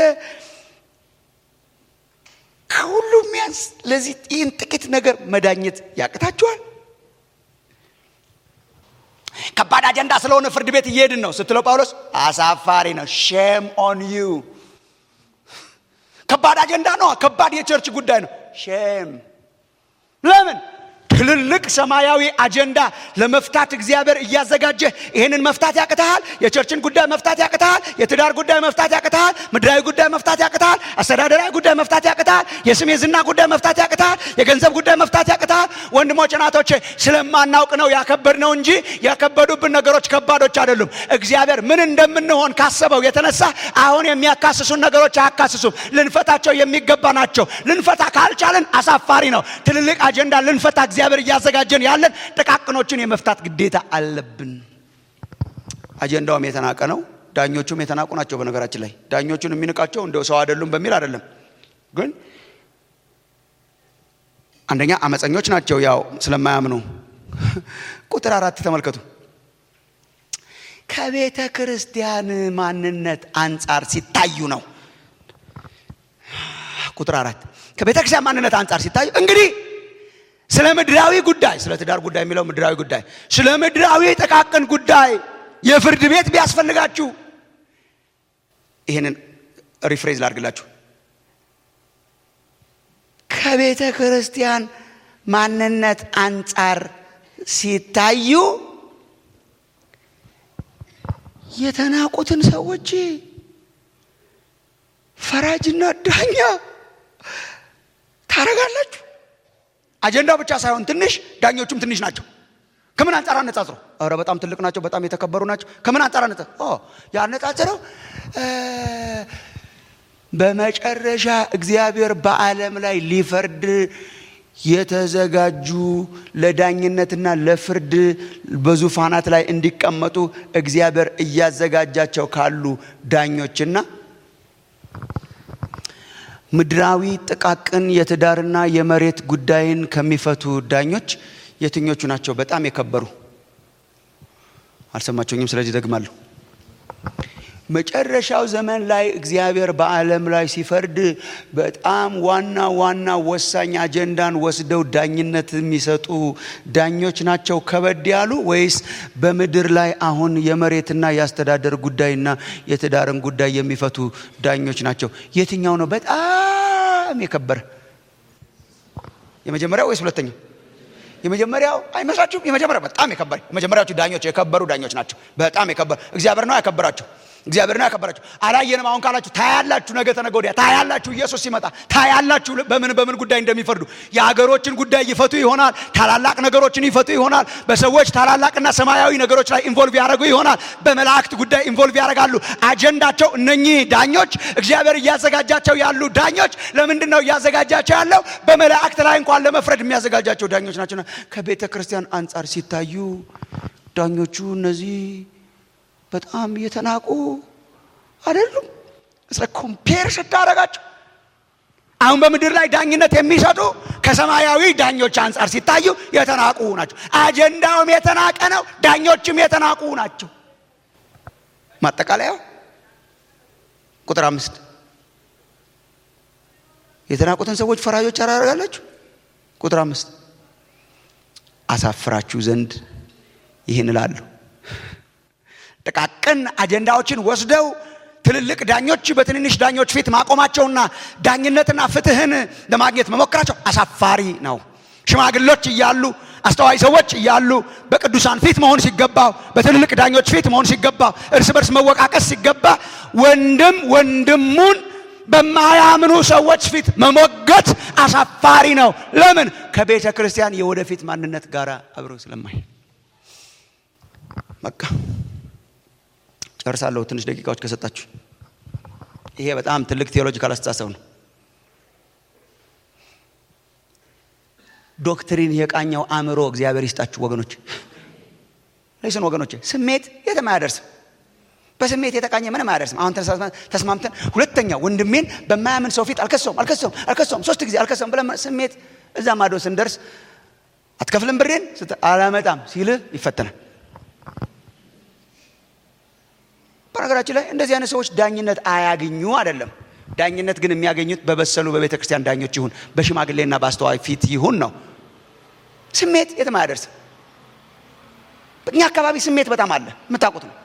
ከሁሉ የሚያንስ ለዚህ ይህን ጥቂት ነገር መዳኘት ያቅታችኋል። ከባድ አጀንዳ ስለሆነ ፍርድ ቤት እየሄድን ነው ስትለው ጳውሎስ አሳፋሪ ነው። ሼም ኦን ዩ። ከባድ አጀንዳ ነው። ከባድ የቸርች ጉዳይ ነው። ሼም ለምን? ትልልቅ ሰማያዊ አጀንዳ ለመፍታት እግዚአብሔር እያዘጋጀ ይህንን መፍታት ያቅተሃል። የቸርችን ጉዳይ መፍታት ያቅተሃል። የትዳር ጉዳይ መፍታት ያቅተሃል። ምድራዊ ጉዳይ መፍታት ያቅተሃል። አስተዳደራዊ ጉዳይ መፍታት ያቅተሃል። የስም የዝና ጉዳይ መፍታት ያቅተሃል። የገንዘብ ጉዳይ መፍታት ያቅተሃል። ወንድሞች እናቶቼ፣ ስለማናውቅ ነው ያከበድነው እንጂ ያከበዱብን ነገሮች ከባዶች አይደሉም። እግዚአብሔር ምን እንደምንሆን ካሰበው የተነሳ አሁን የሚያካስሱን ነገሮች አያካስሱም። ልንፈታቸው የሚገባ ናቸው። ልንፈታ ካልቻለን አሳፋሪ ነው። ትልልቅ አጀንዳ ልንፈታ እግዚአብሔር እያዘጋጀን ያለን ጥቃቅኖችን የመፍታት ግዴታ አለብን። አጀንዳውም የተናቀ ነው። ዳኞቹም የተናቁ ናቸው። በነገራችን ላይ ዳኞቹን የሚንቃቸው እንደው ሰው አይደሉም በሚል አይደለም፣ ግን አንደኛ አመፀኞች ናቸው፣ ያው ስለማያምኑ። ቁጥር አራት ተመልከቱ። ከቤተ ክርስቲያን ማንነት አንጻር ሲታዩ ነው። ቁጥር አራት ከቤተ ክርስቲያን ማንነት አንጻር ሲታዩ እንግዲህ ስለ ምድራዊ ጉዳይ ስለ ትዳር ጉዳይ የሚለው ምድራዊ ጉዳይ ስለ ምድራዊ ጥቃቅን ጉዳይ የፍርድ ቤት ቢያስፈልጋችሁ ይህንን ሪፍሬዝ ላድርግላችሁ። ከቤተ ክርስቲያን ማንነት አንጻር ሲታዩ የተናቁትን ሰዎች ፈራጅና ዳኛ ታረጋላችሁ። አጀንዳው ብቻ ሳይሆን ትንሽ ዳኞቹም ትንሽ ናቸው። ከምን አንጻር አነጻጽሮ? ኧረ በጣም ትልቅ ናቸው፣ በጣም የተከበሩ ናቸው። ከምን አንጻር አነጻ ያነጻጽረው? በመጨረሻ እግዚአብሔር በዓለም ላይ ሊፈርድ የተዘጋጁ ለዳኝነትና ለፍርድ በዙፋናት ላይ እንዲቀመጡ እግዚአብሔር እያዘጋጃቸው ካሉ ዳኞችና ምድራዊ ጥቃቅን የትዳርና የመሬት ጉዳይን ከሚፈቱ ዳኞች የትኞቹ ናቸው በጣም የከበሩ? አልሰማችሁኝም? ስለዚህ ደግማለሁ። መጨረሻው ዘመን ላይ እግዚአብሔር በዓለም ላይ ሲፈርድ በጣም ዋና ዋና ወሳኝ አጀንዳን ወስደው ዳኝነት የሚሰጡ ዳኞች ናቸው ከበድ ያሉ ወይስ በምድር ላይ አሁን የመሬትና የአስተዳደር ጉዳይና የትዳርን ጉዳይ የሚፈቱ ዳኞች ናቸው? የትኛው ነው በጣም የከበረ? የመጀመሪያው ወይስ ሁለተኛው? የመጀመሪያው አይመስላችሁም? የመጀመሪያው በጣም የከበረ የመጀመሪያዎቹ ዳኞች የከበሩ ዳኞች ናቸው። በጣም የከበሩ እግዚአብሔር ነው ያከበራቸው። እግዚአብሔር ነው ያከበራችሁ። አላየንም አሁን ካላችሁ ታያላችሁ። ነገ ተነገ ወዲያ ታያላችሁ። ኢየሱስ ሲመጣ ታያላችሁ በምን በምን ጉዳይ እንደሚፈርዱ። የሀገሮችን ጉዳይ ይፈቱ ይሆናል። ታላላቅ ነገሮችን ይፈቱ ይሆናል። በሰዎች ታላላቅና ሰማያዊ ነገሮች ላይ ኢንቮልቭ ያደረጉ ይሆናል። በመላእክት ጉዳይ ኢንቮልቭ ያደርጋሉ። አጀንዳቸው እነኚህ ዳኞች እግዚአብሔር እያዘጋጃቸው ያሉ ዳኞች ለምንድን ነው እያዘጋጃቸው ያለው? በመላእክት ላይ እንኳን ለመፍረድ የሚያዘጋጃቸው ዳኞች ናቸውና ከቤተ ክርስቲያን አንጻር ሲታዩ ዳኞቹ እነዚህ በጣም እየተናቁ አይደሉም። ስለ ኮምፔር ስታደርጋቸው አሁን በምድር ላይ ዳኝነት የሚሰጡ ከሰማያዊ ዳኞች አንጻር ሲታዩ የተናቁ ናቸው። አጀንዳውም የተናቀ ነው፣ ዳኞችም የተናቁ ናቸው። ማጠቃለያው ቁጥር አምስት የተናቁትን ሰዎች ፈራጆች አላደርጋላችሁ። ቁጥር አምስት አሳፍራችሁ ዘንድ ይህን እላለሁ ጥቃቅን አጀንዳዎችን ወስደው ትልልቅ ዳኞች በትንንሽ ዳኞች ፊት ማቆማቸውና ዳኝነትና ፍትህን ለማግኘት መሞከራቸው አሳፋሪ ነው። ሽማግሎች እያሉ አስተዋይ ሰዎች እያሉ በቅዱሳን ፊት መሆን ሲገባው፣ በትልልቅ ዳኞች ፊት መሆን ሲገባው፣ እርስ በርስ መወቃቀስ ሲገባ ወንድም ወንድሙን በማያምኑ ሰዎች ፊት መሞገት አሳፋሪ ነው። ለምን? ከቤተ ክርስቲያን የወደፊት ማንነት ጋር አብረው ስለማይ በቃ ጨርሳለሁ። ትንሽ ደቂቃዎች ከሰጣችሁ። ይሄ በጣም ትልቅ ቴዎሎጂካል አስተሳሰብ ነው። ዶክትሪን የቃኘው አእምሮ እግዚአብሔር ይስጣችሁ ወገኖች። ለይስን ወገኖች፣ ስሜት የትም አያደርስም። በስሜት የተቃኘ ምንም አያደርስም። አሁን ተስማምተን ሁለተኛ ወንድሜን በማያምን ሰው ፊት አልከሰውም አልከሰውም አልከሰውም ሶስት ጊዜ አልከሰውም ብለን ስሜት እዛ ማዶ ስንደርስ አትከፍልም ብሬን አላመጣም ሲልህ ይፈተናል። በነገራችን ላይ እንደዚህ አይነት ሰዎች ዳኝነት አያገኙ አይደለም። ዳኝነት ግን የሚያገኙት በበሰሉ በቤተ ክርስቲያን ዳኞች ይሁን በሽማግሌና በአስተዋይ ፊት ይሁን ነው። ስሜት የትም አያደርስም። እኛ አካባቢ ስሜት በጣም አለ፣ የምታውቁት ነው።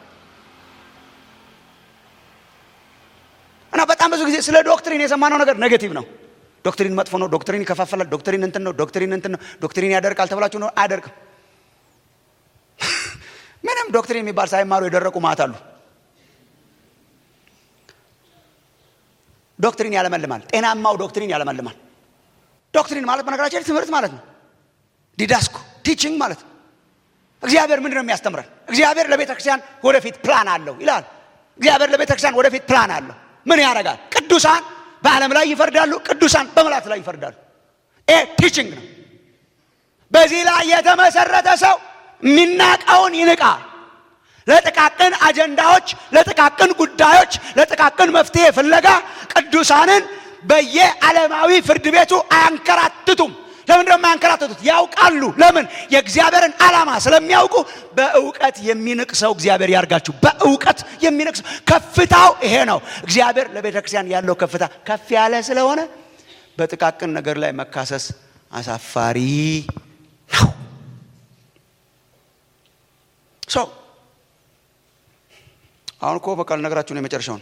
እና በጣም ብዙ ጊዜ ስለ ዶክትሪን የሰማነው ነገር ኔጌቲቭ ነው። ዶክትሪን መጥፎ ነው፣ ዶክትሪን ይከፋፈላል፣ ዶክትሪን እንትን ነው፣ ዶክትሪን እንትን ነው፣ ዶክትሪን ያደርቃል ተብላችሁ ነው። አያደርቅም። ምንም ዶክትሪን የሚባል ሳይማሩ የደረቁ ማት አሉ። ዶክትሪን ያለመልማል። ጤናማው ዶክትሪን ያለመልማል። ዶክትሪን ማለት በነገራችን ትምህርት ማለት ነው። ዲዳስኮ ቲችንግ ማለት ነው። እግዚአብሔር ምንድን ነው የሚያስተምረን? እግዚአብሔር ለቤተ ክርስቲያን ወደፊት ፕላን አለው ይላል። እግዚአብሔር ለቤተ ክርስቲያን ወደፊት ፕላን አለው። ምን ያደርጋል? ቅዱሳን በዓለም ላይ ይፈርዳሉ፣ ቅዱሳን በመላእክት ላይ ይፈርዳሉ። ይሄ ቲችንግ ነው። በዚህ ላይ የተመሰረተ ሰው የሚናቀውን ይንቃል። ለጥቃቅን አጀንዳዎች፣ ለጥቃቅን ጉዳዮች፣ ለጥቃቅን መፍትሄ ፍለጋ ቅዱሳንን በየዓለማዊ ፍርድ ቤቱ አያንከራትቱም። ለምን ደግሞ አያንከራትቱት? ያውቃሉ። ለምን? የእግዚአብሔርን ዓላማ ስለሚያውቁ። በእውቀት የሚንቅ ሰው እግዚአብሔር ያርጋችሁ። በእውቀት የሚንቅ ሰው ከፍታው ይሄ ነው። እግዚአብሔር ለቤተ ክርስቲያን ያለው ከፍታ ከፍ ያለ ስለሆነ በጥቃቅን ነገር ላይ መካሰስ አሳፋሪ ነው። ሰው አሁን እኮ በቃ ልነግራችሁ ነው የመጨረሻውን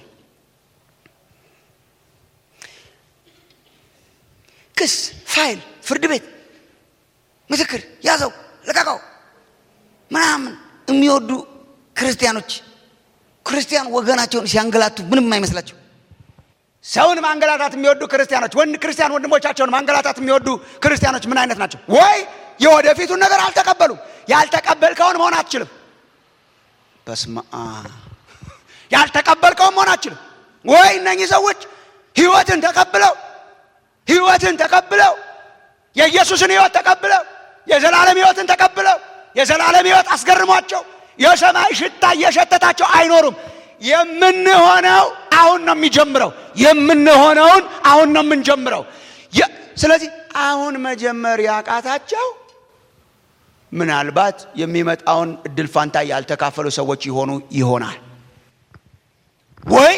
ክስ ፋይል ፍርድ ቤት ምስክር ያዘው ልቀቀው ምናምን የሚወዱ ክርስቲያኖች ክርስቲያን ወገናቸውን ሲያንገላቱ ምንም አይመስላቸው ሰውን ማንገላታት የሚወዱ ክርስቲያኖች ወንድ ክርስቲያን ወንድሞቻቸውን ማንገላታት የሚወዱ ክርስቲያኖች ምን አይነት ናቸው ወይ የወደፊቱን ነገር አልተቀበሉም ያልተቀበልከውን መሆን አትችልም በስመ አብ ያልተቀበልከውን መሆን አትችልም ወይ እነኚህ ሰዎች ህይወትን ተቀብለው ህይወትን ተቀብለው የኢየሱስን ህይወት ተቀብለው የዘላለም ህይወትን ተቀብለው የዘላለም ህይወት አስገርሟቸው የሰማይ ሽታ እየሸተታቸው አይኖሩም። የምንሆነው አሁን ነው የሚጀምረው። የምንሆነውን አሁን ነው የምንጀምረው። ስለዚህ አሁን መጀመር ያቃታቸው ምናልባት የሚመጣውን እድል ፋንታ ያልተካፈሉ ሰዎች ይሆኑ ይሆናል። ወይ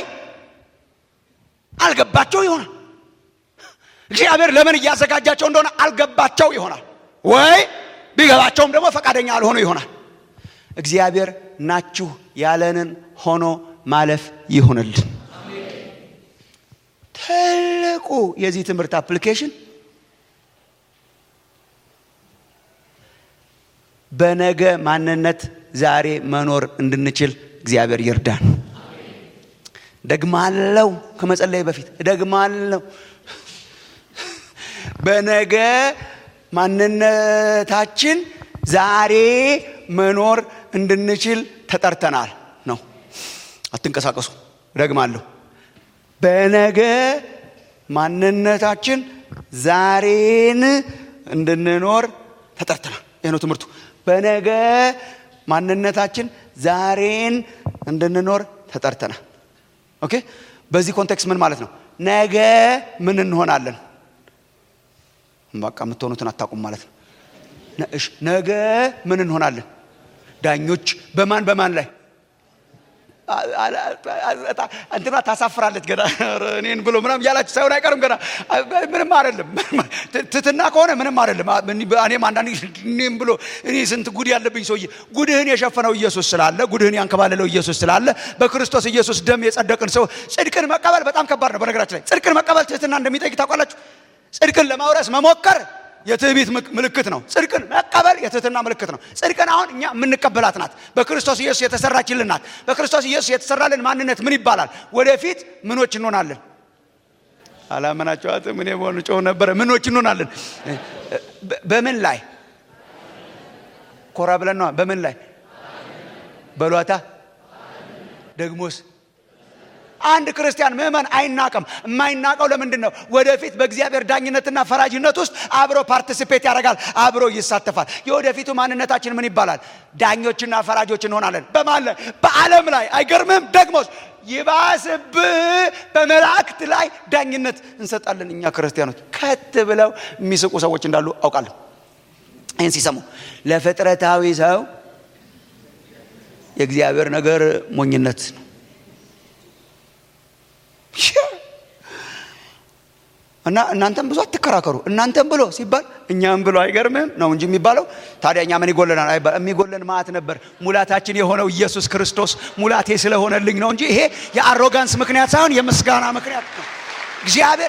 አልገባቸው ይሆናል። እግዚአብሔር ለምን እያዘጋጃቸው እንደሆነ አልገባቸው ይሆናል። ወይ ቢገባቸውም ደግሞ ፈቃደኛ አልሆኑ ይሆናል። እግዚአብሔር ናችሁ ያለንን ሆኖ ማለፍ ይሆንልን። ትልቁ የዚህ ትምህርት አፕሊኬሽን በነገ ማንነት ዛሬ መኖር እንድንችል እግዚአብሔር ይርዳን። ደግማለው ከመጸለይ በፊት ደግማለው በነገ ማንነታችን ዛሬ መኖር እንድንችል ተጠርተናል ነው። አትንቀሳቀሱ። ደግማለሁ። በነገ ማንነታችን ዛሬን እንድንኖር ተጠርተናል። ይህ ነው ትምህርቱ። በነገ ማንነታችን ዛሬን እንድንኖር ተጠርተናል። ኦኬ። በዚህ ኮንቴክስት ምን ማለት ነው? ነገ ምን እንሆናለን? በቃ የምትሆኑትን አታውቁም ማለት ነው። ነገ ምን እንሆናለን? ዳኞች በማን በማን ላይ እንትና ታሳፍራለች ገና እኔን ብሎ ምናም እያላችሁ ሳይሆን አይቀርም ገና ምንም አይደለም ትትና ከሆነ ምንም አይደለም እኔም አንዳንድ እኔም ብሎ እኔ ስንት ጉድ ያለብኝ ሰውዬ ጉድህን የሸፈነው ኢየሱስ ስላለ ጉድህን ያንከባለለው ኢየሱስ ስላለ በክርስቶስ ኢየሱስ ደም የጸደቅን ሰው ጽድቅን መቀበል በጣም ከባድ ነው በነገራችን ላይ ጽድቅን መቀበል ትህትና እንደሚጠይቅ ታውቃላችሁ ጽድቅን ለማውረስ መሞከር የትዕቢት ምልክት ነው። ጽድቅን መቀበል የትህትና ምልክት ነው። ጽድቅን አሁን እኛ የምንቀበላት ናት። በክርስቶስ ኢየሱስ የተሰራችልን ናት። በክርስቶስ ኢየሱስ የተሰራልን ማንነት ምን ይባላል? ወደፊት ምኖች እንሆናለን? አላመናቸዋትም። እኔ በሆኑ ጮህ ነበረ። ምኖች እንሆናለን? በምን ላይ ኮራ ብለን ነዋ። በምን ላይ በሏታ ደግሞስ አንድ ክርስቲያን ምዕመን አይናቅም። የማይናቀው ለምንድን ነው? ወደፊት በእግዚአብሔር ዳኝነትና ፈራጅነት ውስጥ አብሮ ፓርቲሲፔት ያደርጋል፣ አብሮ ይሳተፋል። የወደፊቱ ማንነታችን ምን ይባላል? ዳኞችና ፈራጆች እንሆናለን። በማን ላይ? በዓለም ላይ። አይገርምም? ደግሞስ ይባስብህ በመላእክት ላይ ዳኝነት እንሰጣለን። እኛ ክርስቲያኖች ከት ብለው የሚስቁ ሰዎች እንዳሉ አውቃለሁ። ይህን ሲሰሙ ለፍጥረታዊ ሰው የእግዚአብሔር ነገር ሞኝነት ነው። እና እናንተም ብዙ አትከራከሩ። እናንተም ብሎ ሲባል እኛም ብሎ አይገርምም ነው እንጂ የሚባለው። ታዲያ እኛ ምን ይጎለናል? አይባል። የሚጎለን ማዕት ነበር። ሙላታችን የሆነው ኢየሱስ ክርስቶስ ሙላቴ ስለሆነልኝ ነው እንጂ ይሄ የአሮጋንስ ምክንያት ሳይሆን የምስጋና ምክንያት ነው። እግዚአብሔር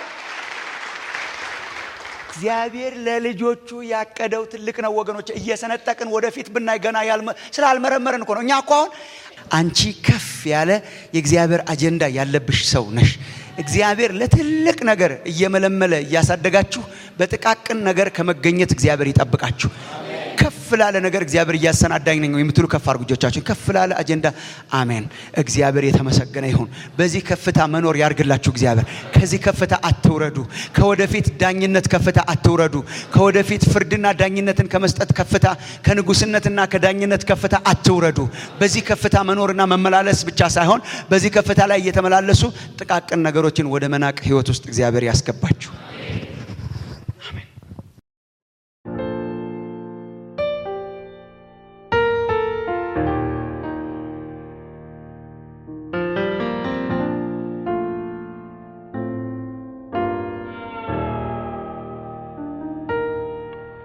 እግዚአብሔር ለልጆቹ ያቀደው ትልቅ ነው ወገኖች። እየሰነጠቅን ወደፊት ብናይ ገና ስላልመረመርን እኮ ነው። እኛ እኮ አሁን አንቺ ከፍ ያለ የእግዚአብሔር አጀንዳ ያለብሽ ሰው ነሽ። እግዚአብሔር ለትልቅ ነገር እየመለመለ እያሳደጋችሁ በጥቃቅን ነገር ከመገኘት እግዚአብሔር ይጠብቃችሁ። ከፍ ላለ ነገር እግዚአብሔር እያሰናዳኝ ነው የምትሉ ከፍ አድርጉ እጆቻችሁን። ከፍ ላለ አጀንዳ አሜን። እግዚአብሔር የተመሰገነ ይሁን። በዚህ ከፍታ መኖር ያርግላችሁ እግዚአብሔር። ከዚህ ከፍታ አትውረዱ። ከወደፊት ዳኝነት ከፍታ አትውረዱ። ከወደፊት ፍርድና ዳኝነትን ከመስጠት ከፍታ፣ ከንጉስነትና ከዳኝነት ከፍታ አትውረዱ። በዚህ ከፍታ መኖርና መመላለስ ብቻ ሳይሆን በዚህ ከፍታ ላይ እየተመላለሱ ጥቃቅን ነገሮችን ወደ መናቅ ህይወት ውስጥ እግዚአብሔር ያስገባችሁ።